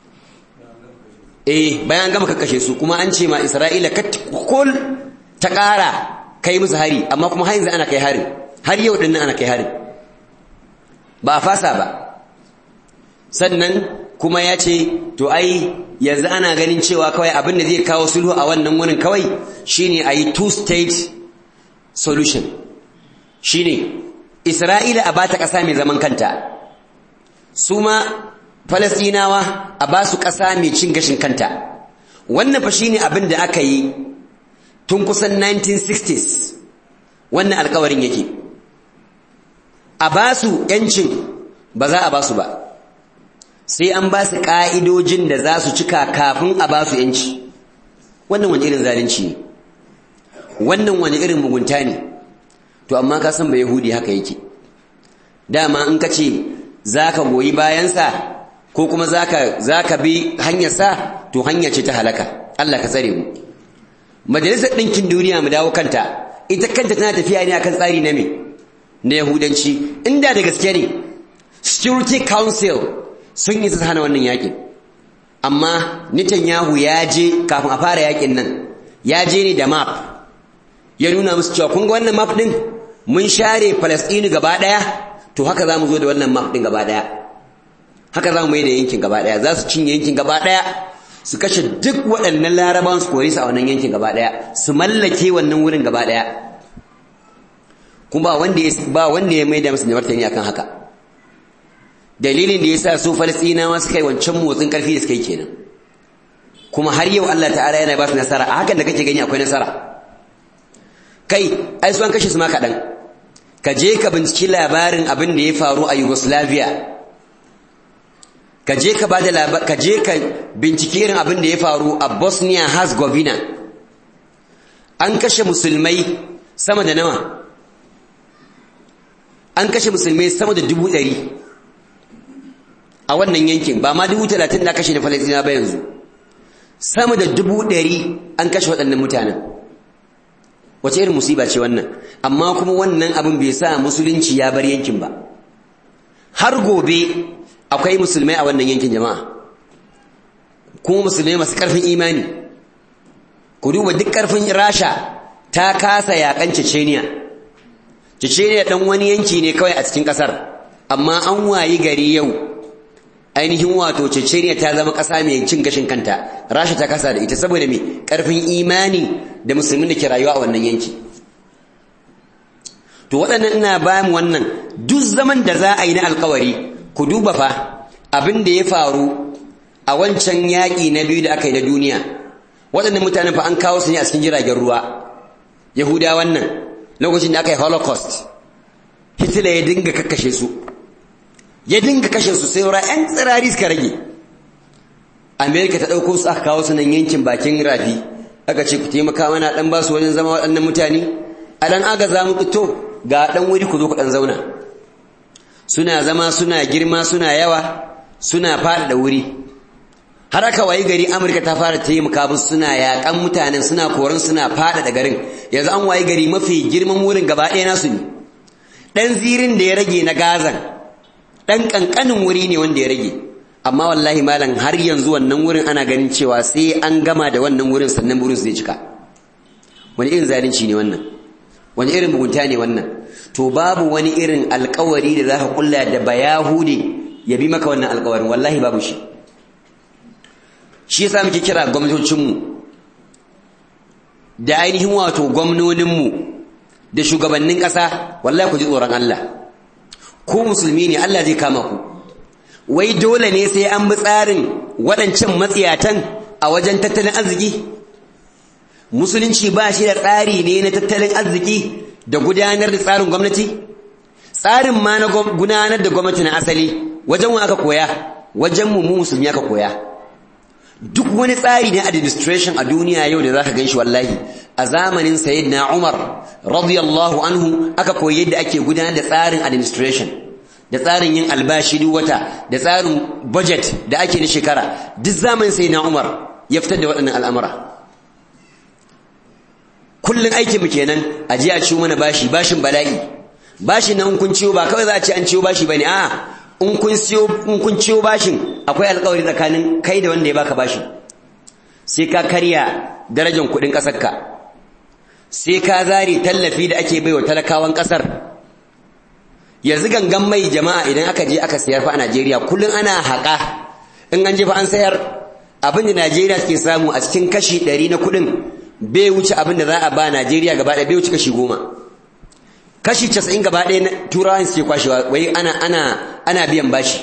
[SPEAKER 1] eh bayan gama kashe su kuma an ce ma Isra'ila kul ta ƙara kai musu hari amma kuma har yanzu ana kai hari har yau din ana kai hari ba a fasa ba sannan kuma ya ce to ai yanzu ana ganin cewa kawai abin da zai kawo sulhu a wannan wurin kawai shine a yi two state solution shine Isra'ila a bata ƙasa mai zaman kanta su ma Falasɗinawa a ba su ƙasa mai cin gashin kanta wannan fa shine abin da aka yi tun kusan 1960s wannan alkawarin yake a ba su ‘yancin ba za a ba su ba sai an ba su ƙa'idojin da za su cika kafin a ba su ‘yanci wannan wani irin zalunci ne wannan wani irin mugunta ne to amma ka san ba yahudi haka yake dama in ka ce za ka goyi bayansa ko kuma zaka zaka bi hanyarsa to hanya ce ta halaka Allah ka tsare mu majalisar ɗinkin duniya mu dawo kanta ita kanta tana tafiya ne akan tsari na me na yahudanci inda da gaske ne security council sun yi su hana wannan yakin amma Netanyahu ya je kafin a fara yakin nan ya je ne da map ya nuna musu cewa kun ga wannan map din mun share Palestine gaba daya to haka za mu zo da wannan map din gaba daya haka za mu yi da yankin gaba ɗaya za su cinye yankin gaba ɗaya su kashe duk waɗannan larabawan su kore su a wannan yankin gaba ɗaya su mallake wannan wurin gaba ɗaya kuma ba wanda ya ba wanda ya maida musu da martani akan haka dalilin da yasa su falastinawa suka yi wancan motsin karfi da suka yi kenan kuma har yau Allah ta'ala yana ba su nasara a hakan da kake gani akwai nasara kai ai su an kashe su ma kaɗan ka je ka binciki labarin abin da ya faru a Yugoslavia ka je ka bada labar ka je ka binciki irin abin da ya faru a Bosnia Herzegovina an kashe musulmai sama da nawa an kashe musulmai sama da dubu ɗari a wannan yankin ba ma dubu talatin da kashe da Falasɗina ba yanzu sama da dubu ɗari an kashe waɗannan mutanen wace irin musiba ce wannan amma kuma wannan abin bai sa musulunci ya bar yankin ba har gobe akwai musulmai a wannan yankin jama'a kuma musulmai masu ƙarfin imani ku duba duk ƙarfin rasha ta kasa yaƙan ceceniya ceceniya ɗan wani yanki ne kawai a cikin ƙasar amma an wayi gari yau ainihin wato ceceniya ta zama ƙasa mai cin gashin kanta rasha ta kasa da ita saboda mai ƙarfin imani da musulmin da ke rayuwa a wannan yanki to waɗannan ina ba mu wannan duk zaman da za a yi na alkawari ku duba fa abin da ya faru a wancan yaƙi na biyu da aka yi na duniya waɗannan mutanen fa an kawo su ne a cikin jiragen ruwa yahuda wannan lokacin da aka yi holocaust hitler ya dinga kakkashe su ya dinga kashe su sai wura 'yan tsirari suka rage amerika ta ɗauko su aka kawo su nan yankin bakin rafi aka ce ku taimaka mana ɗan ba su wajen zama waɗannan mutane a ɗan agaza mu to ga ɗan wuri ku zo ku ɗan zauna suna zama suna girma suna yawa suna faɗaɗa wuri har aka wayi gari amurka ta fara taimaka musu suna yaƙan mutanen suna koran suna faɗaɗa garin yanzu an wayi gari mafi girman wurin gaba ɗaya nasu ne ɗan zirin da ya rage na gazan ɗan ƙanƙanin wuri ne wanda ya rage amma wallahi malam har yanzu wannan wurin ana ganin cewa sai an gama da wannan wurin sannan wurin su zai cika wani irin zalunci ne wannan wani irin mugunta ne wannan to babu wani irin alkawari da za ka kulla da bayahude ya bi maka wannan alkawarin wallahi babu shi shi yasa muke kira gwamnatocinmu da ainihin wato gwamnoninmu da shugabannin ƙasa wallahi ku ji tsoron Allah ku musulmi ne Allah zai kama ku wai dole ne sai an bi tsarin waɗancan matsiyatan a wajen tattalin arziki musulunci ba shi da tsari ne na tattalin arziki da gudanar da tsarin gwamnati tsarin ma na gudanar da gwamnati na asali wajen wa aka koya wajen mu mu musulmi aka koya duk wani tsari na administration a duniya yau da zaka ganshi wallahi a zamanin sayyidina Umar radiyallahu anhu aka koyi yadda ake gudanar da tsarin administration da tsarin yin albashi duk wata da tsarin budget da ake na shekara duk zamanin sayyidina Umar ya fitar da waɗannan al'amura kullun aikin mu kenan a ji a ciwo mana bashi bashin bala'i bashin nan kun ciwo ba kawai za a ce an ciwo bashi bane a'a in kun siyo in kun ciwo bashin akwai alƙawari tsakanin kai da wanda ya baka bashin sai ka karya darajar kuɗin ƙasarka sai ka zare tallafi da ake baiwa talakawan ƙasar yanzu gangan mai jama'a idan aka je aka sayar fa a Najeriya kullun ana haƙa in an je fa an sayar abin da Najeriya suke samu a cikin kashi ɗari na kuɗin bai wuce abin da za a ba Najeriya gaba ɗaya bai wuce kashi goma kashi casa'in gaba ɗaya na turawan suke kwashewa wai ana ana ana biyan bashi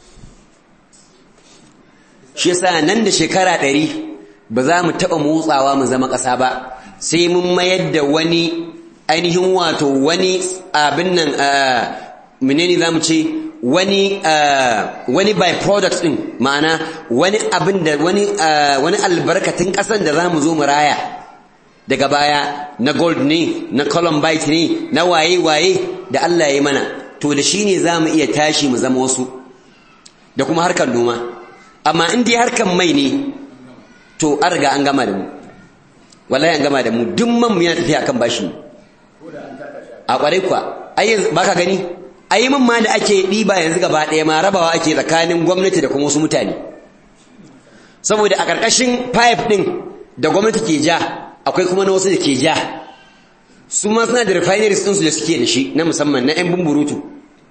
[SPEAKER 1] shi yasa nan da shekara ɗari ba za mu taɓa motsawa mu zama ƙasa ba sai mun mayar da wani ainihin wato wani abin nan menene za mu ce wani wani byproduct ɗin ma'ana wani abin da wani wani albarkatun ƙasan da za mu zo mu raya daga baya na gold ne na columbite ne na waye-waye da Allah ya yi mana to da shi ne za mu iya tashi mu zama wasu da kuma harkar noma amma in dai harkar mai ne to an riga an gama da mu wallahi an gama da mu duk man mu yana tafiya akan bashi a kwarai kuwa ai baka gani ai man ma da ake ɗiba yanzu gaba ɗaya ma rabawa ake tsakanin gwamnati da kuma wasu mutane saboda a ƙarƙashin pipe ɗin da gwamnati ke ja akwai kuma na wasu da ke ja su ma suna da refineries ɗinsu da suke da shi na musamman na 'yan bumburutu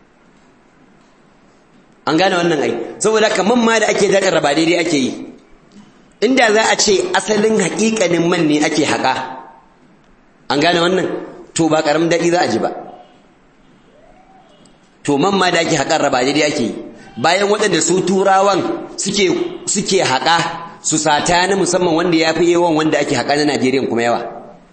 [SPEAKER 1] an gane wannan ai saboda haka man ma da ake daɗin raba daidai ake yi inda za a ce asalin haƙiƙanin man ne ake haƙa an gane wannan to ba ƙaramin daɗi za a ji ba to man ma da ake haƙar raba daidai ake yi bayan waɗanda su turawan suke suke haƙa su sata na musamman wanda ya fi yawan wanda ake haƙa na Najeriya kuma yawa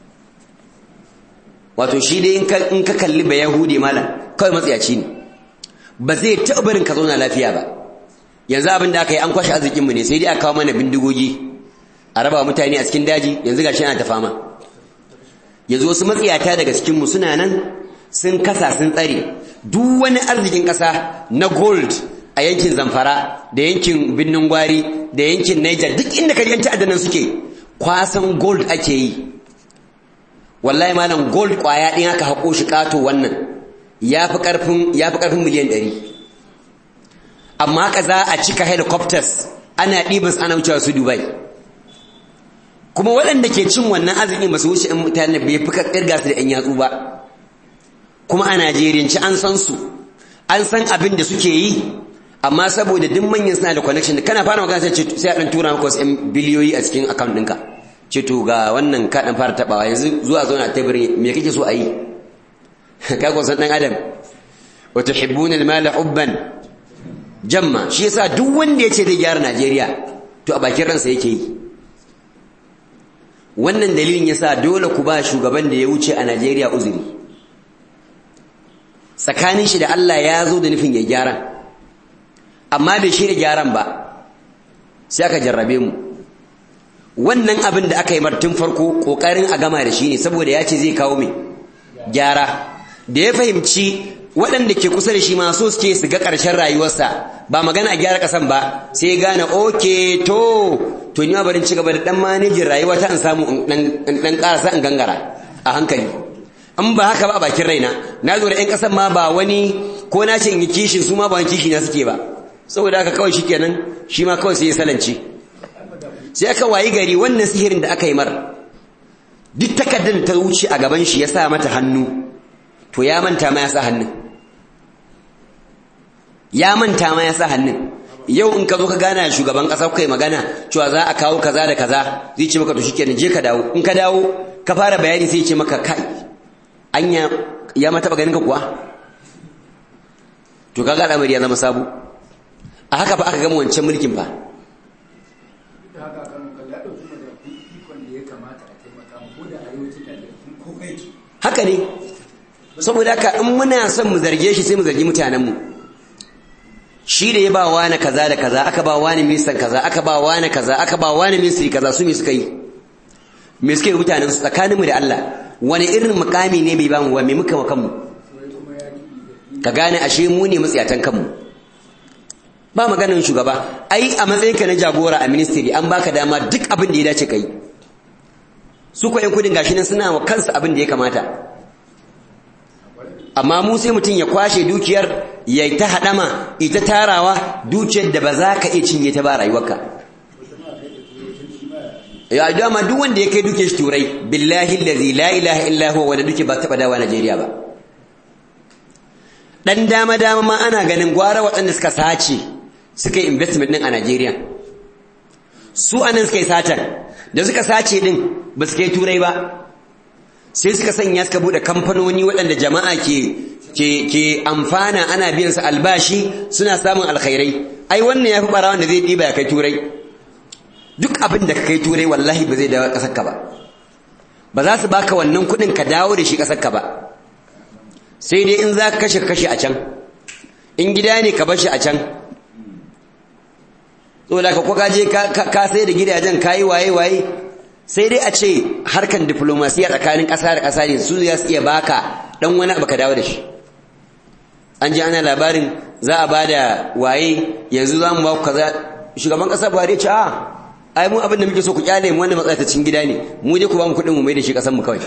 [SPEAKER 1] wato shi dai in ka kalli ba Yahudi malam kawai matsiyaci ne ba zai taɓa barin ka zauna lafiya ba yanzu abin da aka yi an kwashe arzikinmu ne sai dai aka kawo mana bindigogi a raba mutane a cikin daji yanzu gashi ana ta fama yanzu wasu matsiyata daga cikinmu suna nan sun kasa sun tsare duk wani arzikin ƙasa na gold a yankin zamfara da yankin birnin gwari da yankin niger duk inda ka yanci adanan suke kwasan gold ake yi wallahi malam gold kwaya ɗin aka haƙo shi ƙato wannan ya fi ƙarfin miliyan ɗari amma haka za a cika helicopters ana ɗibas ana wucewa su dubai kuma waɗanda ke cin wannan arzikin ba su wuce in mutane bai fi ƙirga su da ‘yan yatsu ba kuma a najeriyanci an san su an san abin da suke yi amma saboda duk manyan suna da connection kana fara magana sai sai a dan tura maka wasu yan biliyoyi a cikin account ɗinka ce to ga wannan ka dan fara tabawa yanzu zuwa zo na tabiri me kake so a yi ka ko san dan adam wa tuhibbuna al-mala hubban jamma shi yasa duk wanda ya ce zai gyara Najeriya to a bakin ransa yake yi wannan dalilin yasa dole ku ba shugaban da ya wuce a Najeriya uzuri tsakanin shi da Allah ya zo da nufin ya gyara amma bai shirya gyaran ba sai aka jarrabe mu wannan abin da aka yi martun farko kokarin a gama da shi ne saboda ya ce zai kawo mai gyara da ya fahimci waɗanda ke kusa da shi ma so suke su ga ƙarshen rayuwarsa ba magana a gyara ƙasan ba sai gane oke to to ni ma barin ci gaba da ɗan manejin rayuwa ta in samu in ɗan ƙarasa in gangara a hankali in ba haka ba a bakin raina na zo da ƴan ƙasan ma ba wani ko na ce in yi kishin su ma ba wani kishi na suke ba saboda haka kawai shikenan shi ma kawai sai ya salance sai aka wayi gari wannan sihirin da aka yi mar duk takardar ta wuce a gaban shi ya sa mata hannu to ya manta ma ya sa hannun ya manta ma ya sa hannun yau in ka zo ka gana shugaban ƙasa kai magana cewa za a kawo kaza da kaza zai ce maka to shikenan je ka dawo in ka dawo ka fara bayani sai ya ce maka kai anya ya ma taba ganin ka kuwa to kaga al'amari ya zama sabo a haka fa aka gama wancan mulkin fa haka ne saboda haka in muna son mu zarge shi sai mu zargi mutanenmu shi da ya ba wani kaza da kaza aka ba wani ministan kaza aka ba wani kaza aka ba wani ministry kaza su me suka yi me suka yi mutanen su tsakaninmu da Allah wani irin mukami ne bai ba mu wa me muka wa kanmu ka gane ashe mu ne matsiyatan kanmu ba maganin shugaba ai a matsayinka na jagora a ministry an baka dama duk abin da ya dace kai su ko yan kudin gashi nan suna wa kansu abin da ya kamata amma mu sai mutum ya kwashe dukiyar ya ta hadama ita tarawa dukiyar da ba za ka iya cinye ta ba rayuwarka ya dama duk wanda ya kai dukiyar shi turai billahi allazi la ilaha illa huwa wanda duke ba taba dawa Najeriya ba dan dama dama ma ana ganin gwara waɗanda suka sace suka yi investment din a Najeriya su anan suka yi satan da suka sace din ba su kai turai ba sai suka sanya suka bude kamfanoni waɗanda jama'a ke ke ke amfana ana biyan su albashi suna samun alkhairai ai wannan yafi barawan da zai diba ya kai turai duk abin da ka kai turai wallahi ba zai dawo kasar ka ba ba za su baka wannan kuɗin ka dawo da shi kasar ka ba sai dai in za ka kashe kashe a can in gida ne ka bar shi a can saboda ka kwaka je ka sai da gidajen kayi waye waye sai dai a ce harkan diplomasiya tsakanin ƙasa da ƙasa ne su ya iya baka dan wani abu ka dawo da shi an ji ana labarin za a ba da waye yanzu za mu ba ku kaza shugaban ƙasa buhari ya ce a ai mu abin da muke so ku kyale mu wannan matsayatacin gida ne mu je ku ba mu kuɗin mu mai da shi ƙasar mu kawai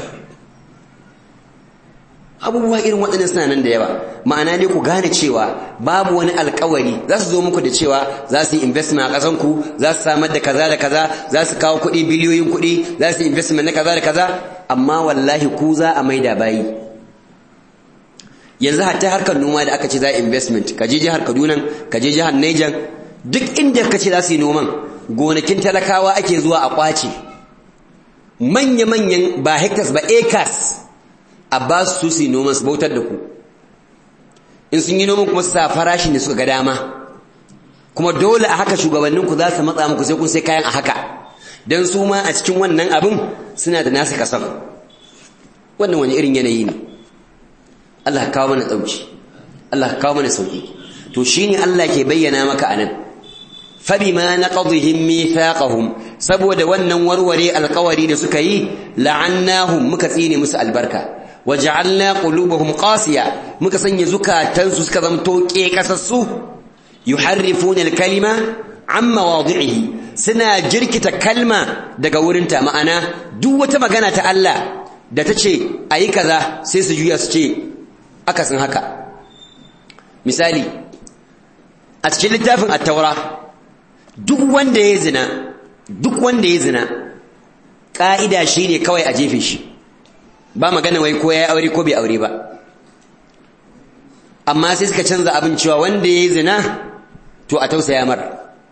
[SPEAKER 1] abubuwa irin waɗannan suna nan da yawa ma'ana ne ku gane cewa babu wani alkawari za su zo muku da cewa za su yi investment a ƙasanku za su samar da kaza da kaza za su kawo kuɗi biliyoyin kuɗi za su yi investment na kaza da kaza amma wallahi ku za a maida bayi yanzu hatta harkar noma da aka ce za a investment ka je jihar kaduna ka je jihar niger duk inda ka ce za su yi noman gonakin talakawa ake zuwa a kwace manya-manyan ba hectares ba acres a ba su su yi noman su bautar da ku in sun yi noman kuma su sa farashin da suka ga dama kuma dole a haka shugabanninku za su matsa muku sai kun sai kayan a haka don su ma a cikin wannan abin suna da nasu kasan wannan wani irin yanayi ne Allah kawo mana tsauci Allah kawo mana sauki to shine Allah ke bayyana maka anan fabima naqadhihim mithaqahum saboda wannan warware alƙawari da suka yi la'annahum muka tsine musu albarka waja'alna qulubuhum qasiya muka sanya zukatansu suka zamto kekasassu yuharrifuna al-kalima an mawadi'ihi suna jirkita kalma daga wurinta ma'ana duk wata magana ta Allah da ta ce ayi kaza sai su juya su ce akasin haka misali a cikin littafin at-taura duk wanda ya zina duk wanda ya zina ka'ida shine kawai a jefe shi ba magana wai ko ya aure ko bai aure ba amma sai suka canza abin cewa wanda ya zina to a tausaya mar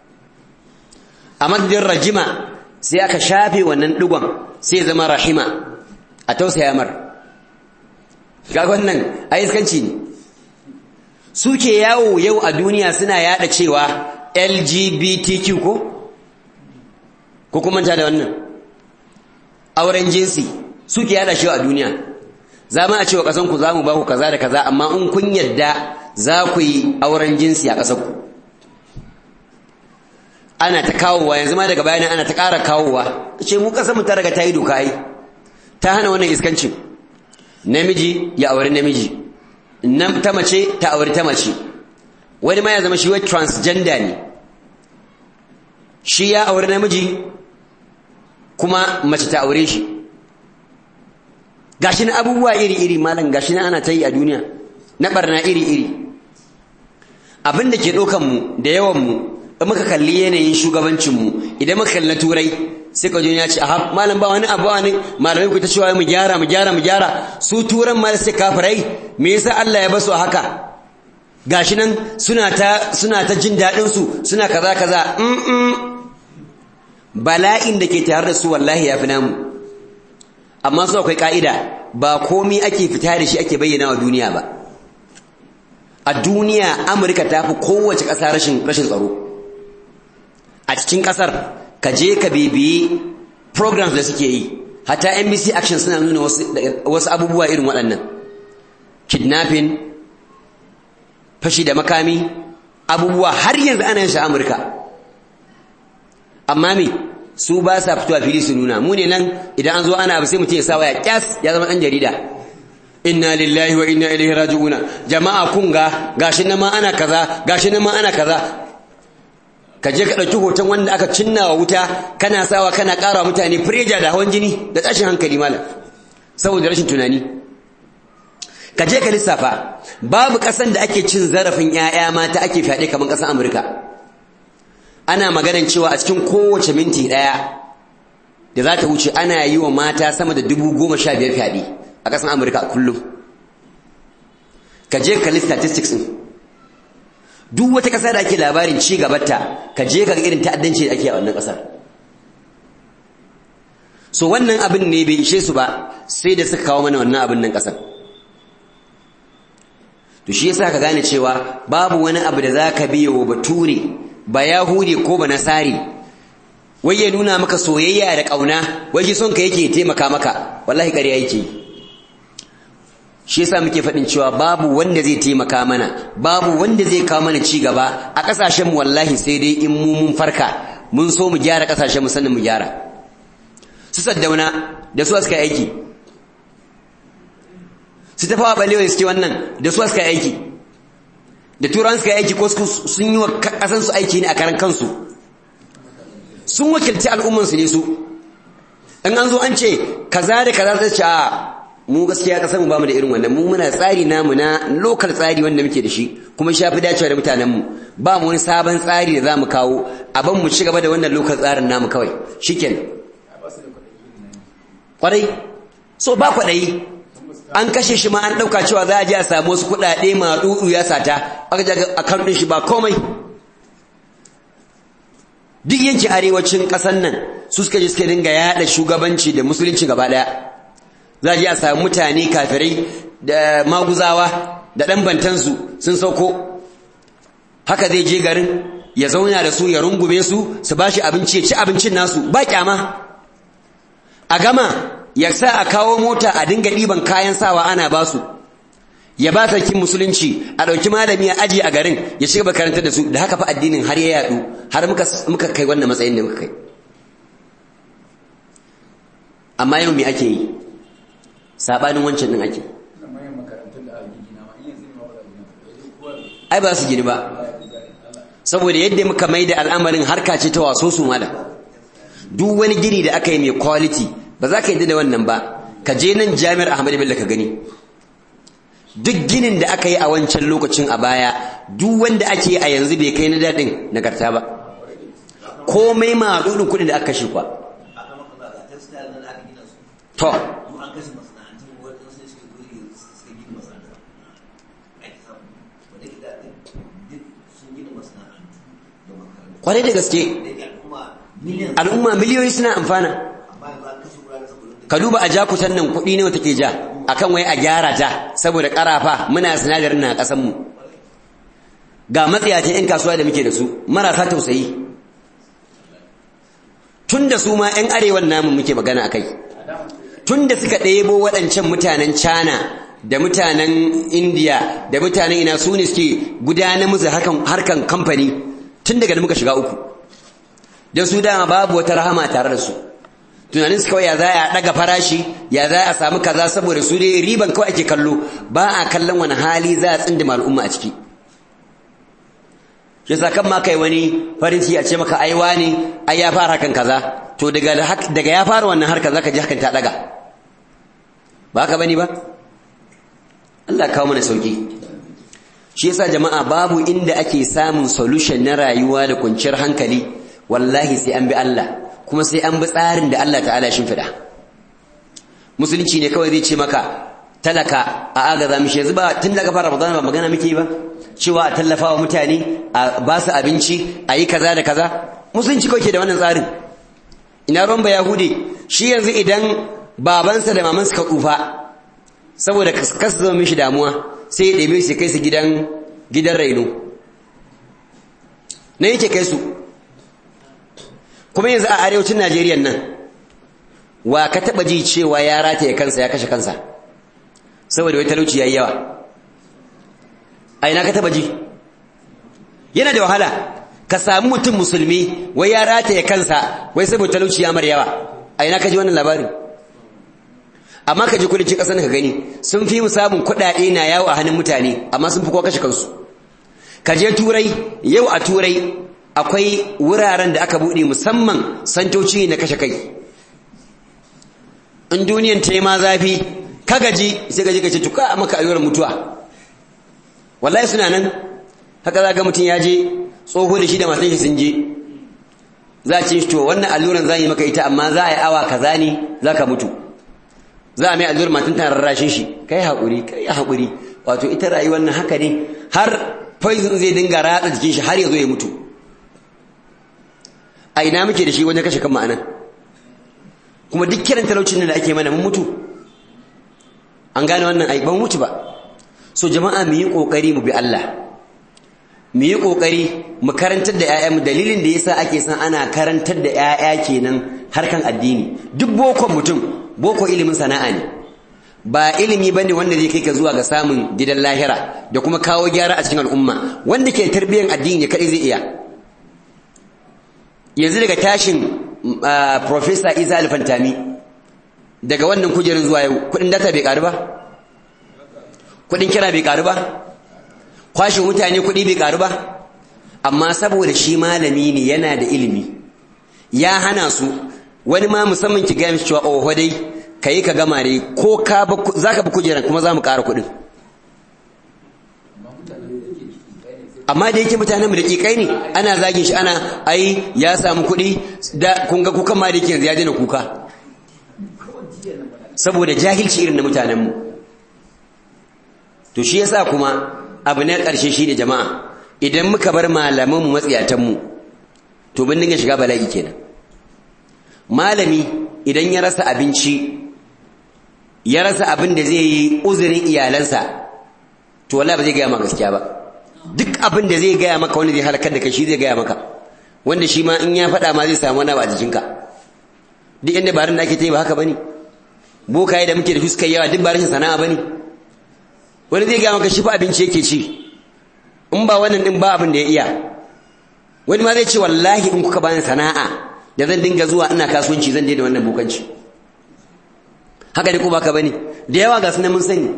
[SPEAKER 1] a madadin rajima sai aka shafe wannan digon sai zama rahima a tausaya mar ga wannan aiskanci ne suke yawo yau a duniya suna yada cewa LGBTQ ko ko kuma ta da wannan auren jinsi suke yada shi a duniya za mu a cewa kasan ku za mu ba ku kaza da kaza amma in kun yadda za ku yi auren jinsi a ƙasar ku ana ta kawowa yanzu ma daga bayanan ana ta ƙara kawowa ce mu ƙasar mu ta daga ta yi doka yi ta hana wannan iskancin namiji ya auri namiji nan ta mace ta auri ta mace wani ma ya zama shi wai transgender ne shi ya auri namiji kuma mace ta aure shi gashi na abubuwa iri-iri malam gashi na ana ta yi a duniya na barna iri-iri abin da ke ɗaukanmu da yawanmu in muka kalli yanayin shugabancinmu idan muka kalli na turai sai ka ya ce aha malam ba wani abu wani malamai ku ta cewa mu gyara mu gyara mu gyara su turan ma sai kafirai me yasa Allah ya basu a haka gashi nan suna ta suna ta jin daɗin su suna kaza kaza mm bala'in da ke tare da su wallahi ya fi namu amma su akwai ka'ida ba komi ake fita da shi ake bayyana wa duniya ba a duniya amurka ta fi kowace ƙasa rashin rashin tsaro a cikin ƙasar ka je ka bibiyi programs da suke yi hatta NBC Action suna nuna wasu abubuwa irin waɗannan kidnapping fashi da makami abubuwa har yanzu ana yin shi Amurka amma me su ba sa fitowa fili su nuna mu ne nan idan an zo ana abu sai mutum ya sa waya kyas ya zama ɗan jarida inna lillahi wa inna ilaihi raji'una jama'a kun ga gashi nan ma ana kaza gashi nan ma ana kaza ka je ka ɗauki hoton wanda aka cinna wa wuta kana sawa kana ƙara mutane fireja da hawan jini da tashin hankali malam saboda rashin tunani ka je ka lissafa babu ƙasan da ake cin zarafin 'ya'ya mata ake fyaɗe kamar ƙasar amurka ana maganan cewa a cikin kowace minti ɗaya da za ta wuce ana yi wa mata sama da dubu goma sha biyar fyaɗe a ƙasar amurka kullum ka je ka lista statistics ɗin duk wata ƙasa da ake labarin ci gabata ka je ka ga irin ta'addanci da ake a wannan ƙasar so wannan abin ne bai ishe su ba sai da suka kawo mana wannan abin nan ƙasar to shi yasa ka gane cewa babu wani abu da zaka biyo wa bature ba yahudi ko ba nasari wai ya nuna maka soyayya da ƙauna wai shi son ka yake taimaka maka wallahi ƙarya yake shi yasa muke faɗin cewa babu wanda zai taimaka mana babu wanda zai kawo mana ci gaba a ƙasashen wallahi sai dai in mu mun farka mun so mu gyara ƙasashen mu sannan mu gyara su saddauna da su suka aiki su tafawa balewa suke wannan da su suka aiki da turan suka aiki ko sun yi wa ƙasan su aiki ne a karan kansu sun wakilci al'umman su ne su in an zo an ce kaza da kaza sai ce a mu gaskiya kasar mu bamu da irin wannan mu muna tsari namu na local tsari wanda muke da shi kuma shi yafi dacewa da mutanen mu ba mu wani sabon tsari da zamu kawo aban mu ci gaba da wannan local tsarin namu kawai shikenan kwarai so ba kwaɗayi an kashe shi ma an ɗauka cewa za a je a samu wasu kuɗaɗe ma dudu ya sata aka je account ɗin shi ba komai duk yankin arewacin ƙasar nan su suka je suka dinga yaɗa shugabanci da musulunci gaba ɗaya za a je a samu mutane kafirai da maguzawa da ɗan bantansu sun sauko haka zai je garin ya zauna da su ya rungume su su ba shi abinci ya ci abincin nasu ba kyama a gama ya sa a kawo mota a dinga ɗiban kayan sawa ana ba su ya ba sarkin musulunci a ɗauki malami a aji a garin ya shiga makarantar da su da haka fa addinin har ya yaɗu har muka kai wannan matsayin da muka kai amma yau me ake yi sabanin wancan din ake ai ba su gini ba saboda yadda muka mai da al'amarin harka ce ta waso su mala duk wani gini da aka yi mai quality ba za ka yi da wannan ba ka je nan jami'ar ahmadu bello ka gani duk ginin da aka yi a wancan lokacin a baya duk wanda ake a yanzu bai kai na daɗin nagarta ba komai ma dudin kuɗin da aka kashe kwa to kwarai da gaske al'umma miliyoyi suna amfana ka duba a jakutan nan kuɗi ne take ja akan wai a gyara ta saboda ƙarafa muna sinadarin na ƙasan mu ga matsayatan 'yan kasuwa da muke da su marasa tausayi tun da su ma 'yan arewan namu muke magana a kai tun da suka ɗebo waɗancan mutanen China da mutanen India da mutanen ina su ne suke gudanar musu harkan kamfani tun daga da muka shiga uku don su dama babu wata rahama tare da su tunanin su kawai ya za a ɗaga farashi ya za a samu kaza saboda su dai riban kawai ake kallo ba a kallon wani hali za a tsindima al'umma a ciki shi yasa kan ma kai wani farin ciki a ce maka aiwa ne ai ya fara hakan kaza to daga daga ya fara wannan harka zaka ji hakan ta daga ba haka bane ba Allah kawo mana sauki shi yasa jama'a babu inda ake samun solution na rayuwa da kwanciyar hankali wallahi sai an bi Allah kuma sai an bi tsarin da Allah ta'ala shi fida musulunci ne kawai zai ce maka talaka a agaza mishi yanzu ba tun daga fara Ramadan ba magana muke ba cewa a tallafa wa mutane a ba su abinci a yi kaza da kaza musulunci kawai ke da wannan tsarin ina ruwan ba yahude shi yanzu idan babansa da mamansa ka tsufa saboda kasu zama mishi damuwa sai ya ɗebe su kai su gidan gidan raino na yake kai su kuma yanzu a arewacin najeriya nan wa ka taɓa ji cewa ya rataye kansa ya kashe kansa saboda wai talauci ya yi yawa a ina ka taɓa ji yana da wahala ka samu mutum musulmi wai ya rataye kansa wai saboda talauci ya mara yawa a ina ka ji wannan labarin amma ka ji kudancin ƙasar ka gani sun fi mu samun kuɗaɗe na yawo a hannun mutane amma sun fi kowa kashe kansu ka je turai yau a turai akwai wuraren da aka buɗe musamman santoci na kashe kai in duniyan ta yi ma zafi ka gaji sai gaji ka ce tuka maka ayyuran mutuwa wallahi suna nan haka za ga mutum ya je tsoho da shi da matan shi sun je za a ce shi to wannan alluran za yi maka ita amma za a yi awa kaza ne za ka mutu za a mai allurar matan tana rarrashin shi kai haƙuri kai haƙuri wato ita rayuwar nan haka ne har poison zai dinga ratsa jikin shi har ya zo ya mutu a ina muke da shi wajen kashe kan ma'anan kuma duk kiran talaucin da ake mana mun mutu an gane wannan ai ban mutu ba so jama'a mu yi kokari mu bi Allah mu yi kokari mu karantar da ƴaƴanmu dalilin da yasa ake san ana karantar da ƴaƴa kenan harkan addini duk bokon mutum boko ilimin sana'a ne ba ilimi bane wanda zai kai ka zuwa ga samun gidan lahira da kuma kawo gyara a cikin al'umma wanda ke tarbiyyar addini kadai zai iya yanzu daga tashin professor Isa Alfantami daga wannan kujerin zuwa yau kudin data bai karu ba kudin kira bai karu ba kwashin mutane kudi bai karu ba amma saboda shi malami ne yana da ilimi ya hana su wani ma musamman ki gaya mishi cewa oho dai kai ka gama ne ko ka zaka bi kujeran kuma za mu ƙara kuɗin amma da yake mutanen mu da kikai ne ana zagin shi ana ai ya samu kuɗi da kun ga kukan ma da yake yanzu ya daina kuka saboda jahilci irin na mutanen mu to shi yasa kuma abu na ƙarshe shi ne jama'a idan muka bar malaman mu matsiyatan mu to bin dinga shiga bala'i kenan malami idan ya rasa abinci ya rasa abin da zai yi uzurin iyalansa to wallahi ba zai gaya maka gaskiya ba duk abin da zai gaya maka wanda zai halakar da kai shi zai gaya maka wanda shi ma in ya faɗa ma zai samu wani abu a jikinka duk inda barin da ake ta yi ba haka bane bokaye da muke da shi suka yawa duk ba rashin sana'a bane wani zai gaya maka shi fa abinci yake ci in ba wannan din ba abin da ya iya wani ma zai ce wallahi in kuka bani sana'a da zan dinga zuwa ina kasuwanci zan daina wannan bokanci haka ne ko baka bane da yawa ga sunan mun sani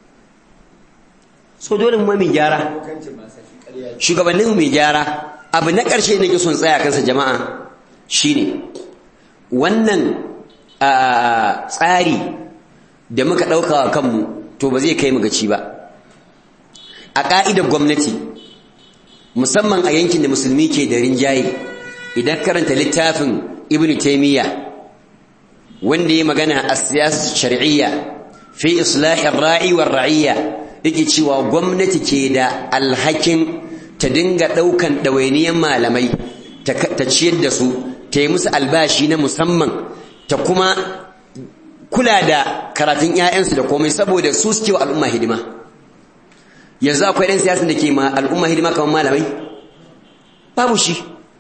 [SPEAKER 1] so dole mu mai gyara shugabannin mai gyara abu na ƙarshe da ke son tsaya kansa jama'a shine wannan tsari da muka ɗauka wa kanmu to ba zai kai mu gaci ba a ƙa'idar gwamnati musamman a yankin da musulmi ke da rinjaye idan karanta littafin ibn taimiyya wanda ya magana a siyasar shari'iyya fi islahin ra'i wa ra'iyya yake cewa gwamnati ke da alhakin ta dinga ɗaukan ɗawainiyan malamai ta ciyar da su ta yi musu albashi na musamman ta kuma kula da karatun 'ya'yansu da komai saboda su suke wa al'umma hidima yanzu akwai ɗan siyasan da ke ma al'umma hidima kamar malamai babu shi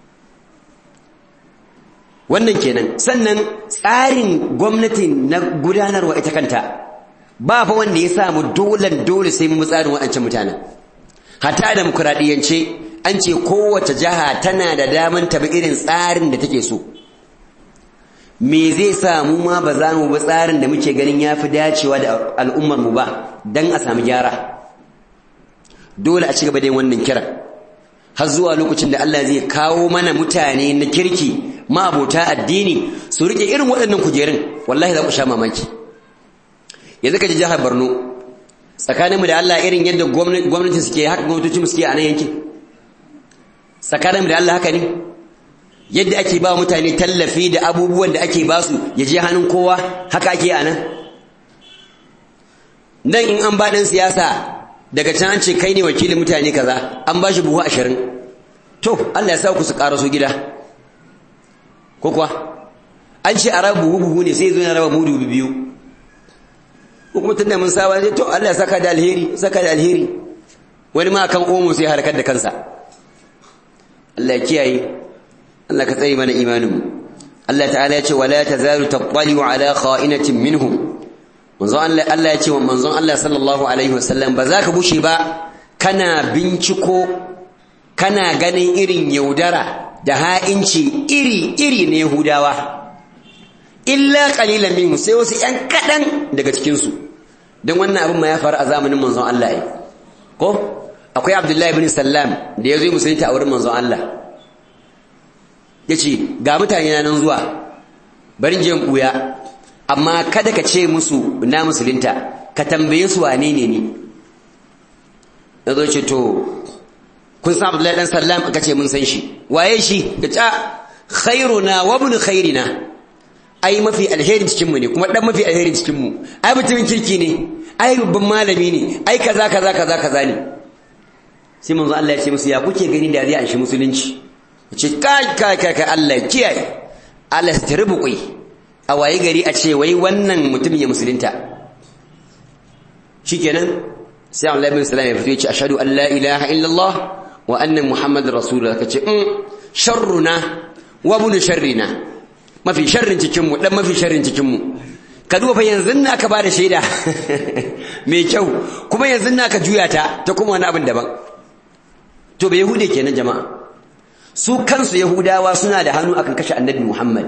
[SPEAKER 1] wannan kenan sannan tsarin gwamnati na gudanarwa ita kanta ba fa wanda ya samu dolan dole sai mun tsarin waɗancan mutanen hatta da demokuraɗiyyance an ce kowace jiha tana da daman tabi irin tsarin da take so me zai sa mu ma ba za mu bi tsarin da muke ganin ya fi dacewa da al'ummar mu ba don a samu gyara dole a ci gaba da yin wannan kiran har zuwa lokacin da Allah zai kawo mana mutane na kirki ma'abota addini su rike irin waɗannan kujerun wallahi za ku sha mamaki yanzu ka ji jihar Borno tsakaninmu da Allah irin yadda gwamnati suke haka gwamnatoci suke a nan yankin tsakaninmu da Allah haka ne yadda ake ba mutane tallafi da abubuwan da ake ba su ya je hannun kowa haka ake a nan nan in an ba ɗan siyasa daga can an ce kai ne wakilin mutane kaza an ba shi buhu ashirin to Allah ya sa ku su ƙaraso gida ko kuwa an ce a raba buhu buhu ne sai zo na raba mudu biyu ko kuma tunda mun saba ne to Allah ya saka da alheri saka da alheri wani ma kan omo sai harkar da kansa Allah ya kiyaye Allah ka tsaye mana imanin mu Allah ta'ala ya ce wala tazalu tattali'u ala kha'inatin minhum manzon Allah Allah ya ce wa manzon Allah sallallahu alaihi wasallam ba za ka bushe ba kana binciko kana ganin irin yaudara da ha'inci iri iri ne Yahudawa illa qalilan minhum sai wasu yan kadan daga cikin su dan wannan abin ma ya faru a zamanin manzon Allah ai ko akwai Abdullahi ibn Sallam da yazo musulunta a wurin manzon Allah yace ga mutane nan zuwa bari je in buya amma kada ka ce musu na musulunta ka tambaye su wane ne ni yazo ce to kun san Abdullahi dan Sallam aka ce mun san shi waye shi ka ce khairuna wa ibn khairina ai mafi alherin cikin mu ne kuma dan mafi alherin cikin mu ai mutumin kirki ne ai babban malami ne ai kaza kaza kaza kaza ne sai manzo Allah ya ce musu ya kuke gani da zai an shi musulunci ce kai kai kai kai Allah kiyaye Allah ya tarbuƙi a waye gari a ce wai wannan mutum ya musulunta shikenan sai Allah ibn Salam ya fito ya ce ashhadu an la ilaha illallah wa anna muhammadar rasulullah kace um sharruna wa ibn sharrina mafi sharrin cikin mu dan mafi sharrin cikin mu ka duba fa yanzu na ka bada shaida mai kyau kuma yanzu na ka juya ta ta kuma wani abin daban to bai yahude kenan jama'a su kansu yahudawa suna da hannu akan kashe annabi muhammad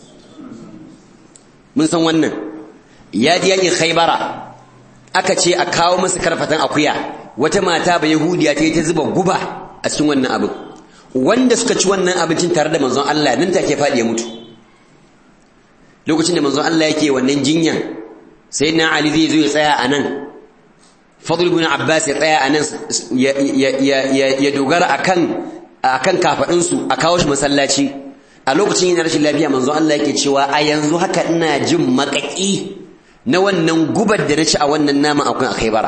[SPEAKER 1] mun san wannan ya ji yakin khaybara aka ce a kawo masa karfatan akuya wata mata ba yahudiya ta yi ta zuba guba a cikin wannan abin wanda suka ci wannan abincin tare da manzon Allah nan take faɗi ya mutu lokacin da manzon Allah yake wannan jinyan sayyidina Ali zai zo ya tsaya a nan Fadl ibn Abbas ya tsaya a nan ya dogara akan akan kafadin su a kawo shi masallaci a lokacin yana rashin lafiya manzon Allah yake cewa a yanzu haka ina jin makaki na wannan gubar da na ci a wannan nama akwai akai bara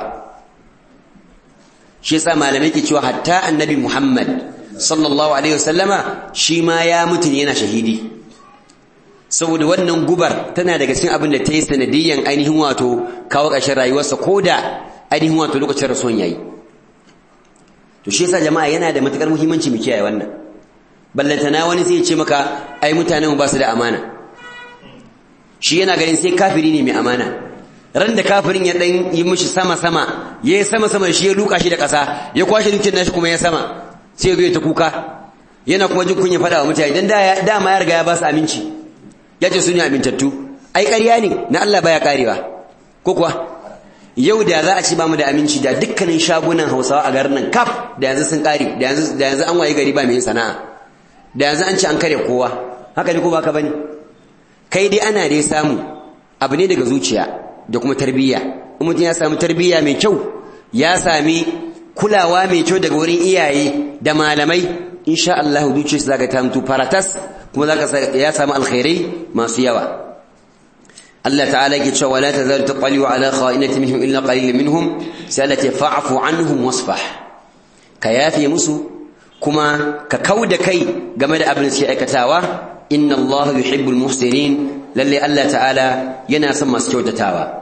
[SPEAKER 1] shi yasa malamai ke cewa hatta annabi Muhammad sallallahu alaihi wasallama shi ma ya mutu ne yana shahidi saboda wannan gubar tana daga cikin abin da ta yi sanadiyyan ainihin wato kawo ƙarshen rayuwarsa ko da ainihin wato lokacin rasuwan yayi to shi yasa jama'a yana da matukar muhimmanci mu kiyaye wannan ballantana wani sai ya ce maka ai mutanen ba su da amana shi yana ganin sai kafiri ne mai amana ran da kafirin ya dan yi mishi sama sama yayi sama sama shi ya luka shi da ƙasa ya kwashe dukiyar nashi kuma ya sama sai ya zo ya ta kuka yana kuma jin kunya faɗa wa mutane dan dama ya riga ya ba su aminci ya ce su ne amintattu ai ƙarya ne na Allah baya karewa ko kuwa yau da za a ci ba mu da aminci da dukkanin shagunan Hausawa a garin nan kaf da yanzu sun kare da yanzu da yanzu an waye gari ba mai sana'a da yanzu an ci an kare kowa haka ne ko baka bane kai dai ana dai samu abu ne daga zuciya da kuma tarbiyya in mutum ya samu tarbiyya mai kyau ya sami kulawa mai kyau daga wurin iyaye da malamai insha Allah zuciyarsa zaka ta mutu faratas kuma zaka ya samu alkhairai masu yawa Allah ta'ala yake cewa la tazalu taqalu ala kha'inati minhum illa qalil minhum salati fa'fu anhum wasfah ka yafi musu kuma ka kauda kai game da abin da suke aikatawa inna Allah yuhibbul muhsinin lalle Allah ta'ala yana son masu kyautatawa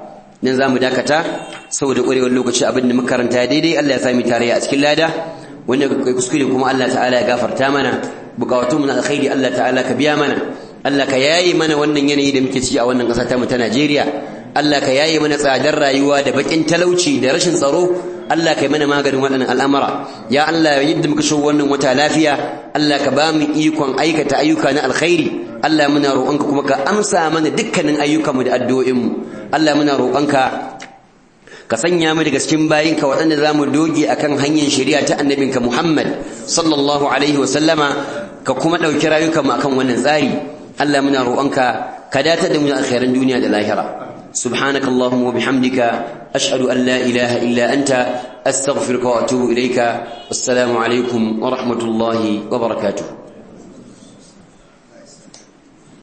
[SPEAKER 1] nan zamu dakata saboda ƙwarewar lokaci abin da muka karanta daidai Allah ya sami tarayya a cikin lada wanda kai kuskure kuma Allah ta'ala ya gafarta mana bukatun mu na alkhairi Allah ta'ala ka biya mana Allah ka yaye mana wannan yanayi da muke ciki a wannan ƙasa ta mu ta Najeriya Allah ka yaye mana tsadar rayuwa da bakin talauci da rashin tsaro Allah ka yi mana maganin waɗannan al'amara ya Allah yadda muka shigo wannan wata lafiya Allah ka ba mu ikon aikata ayyuka na alkhairi Allah muna roƙonka kuma ka amsa mana dukkanin ayyukanmu da addu'o'inmu Allah muna roƙonka ka sanya mu daga cikin bayinka waɗanda za mu doge akan hanyar shari'a ta annabinka Muhammad sallallahu alaihi wa sallama ka kuma ɗauki rayukanmu akan wannan tsari Allah muna roƙonka ka datar da mu da alkhairan duniya da lahira سبحانك اللهم وبحمدك أشهد أن لا إله إلا أنت أستغفرك وأتوب إليك والسلام عليكم ورحمة الله وبركاته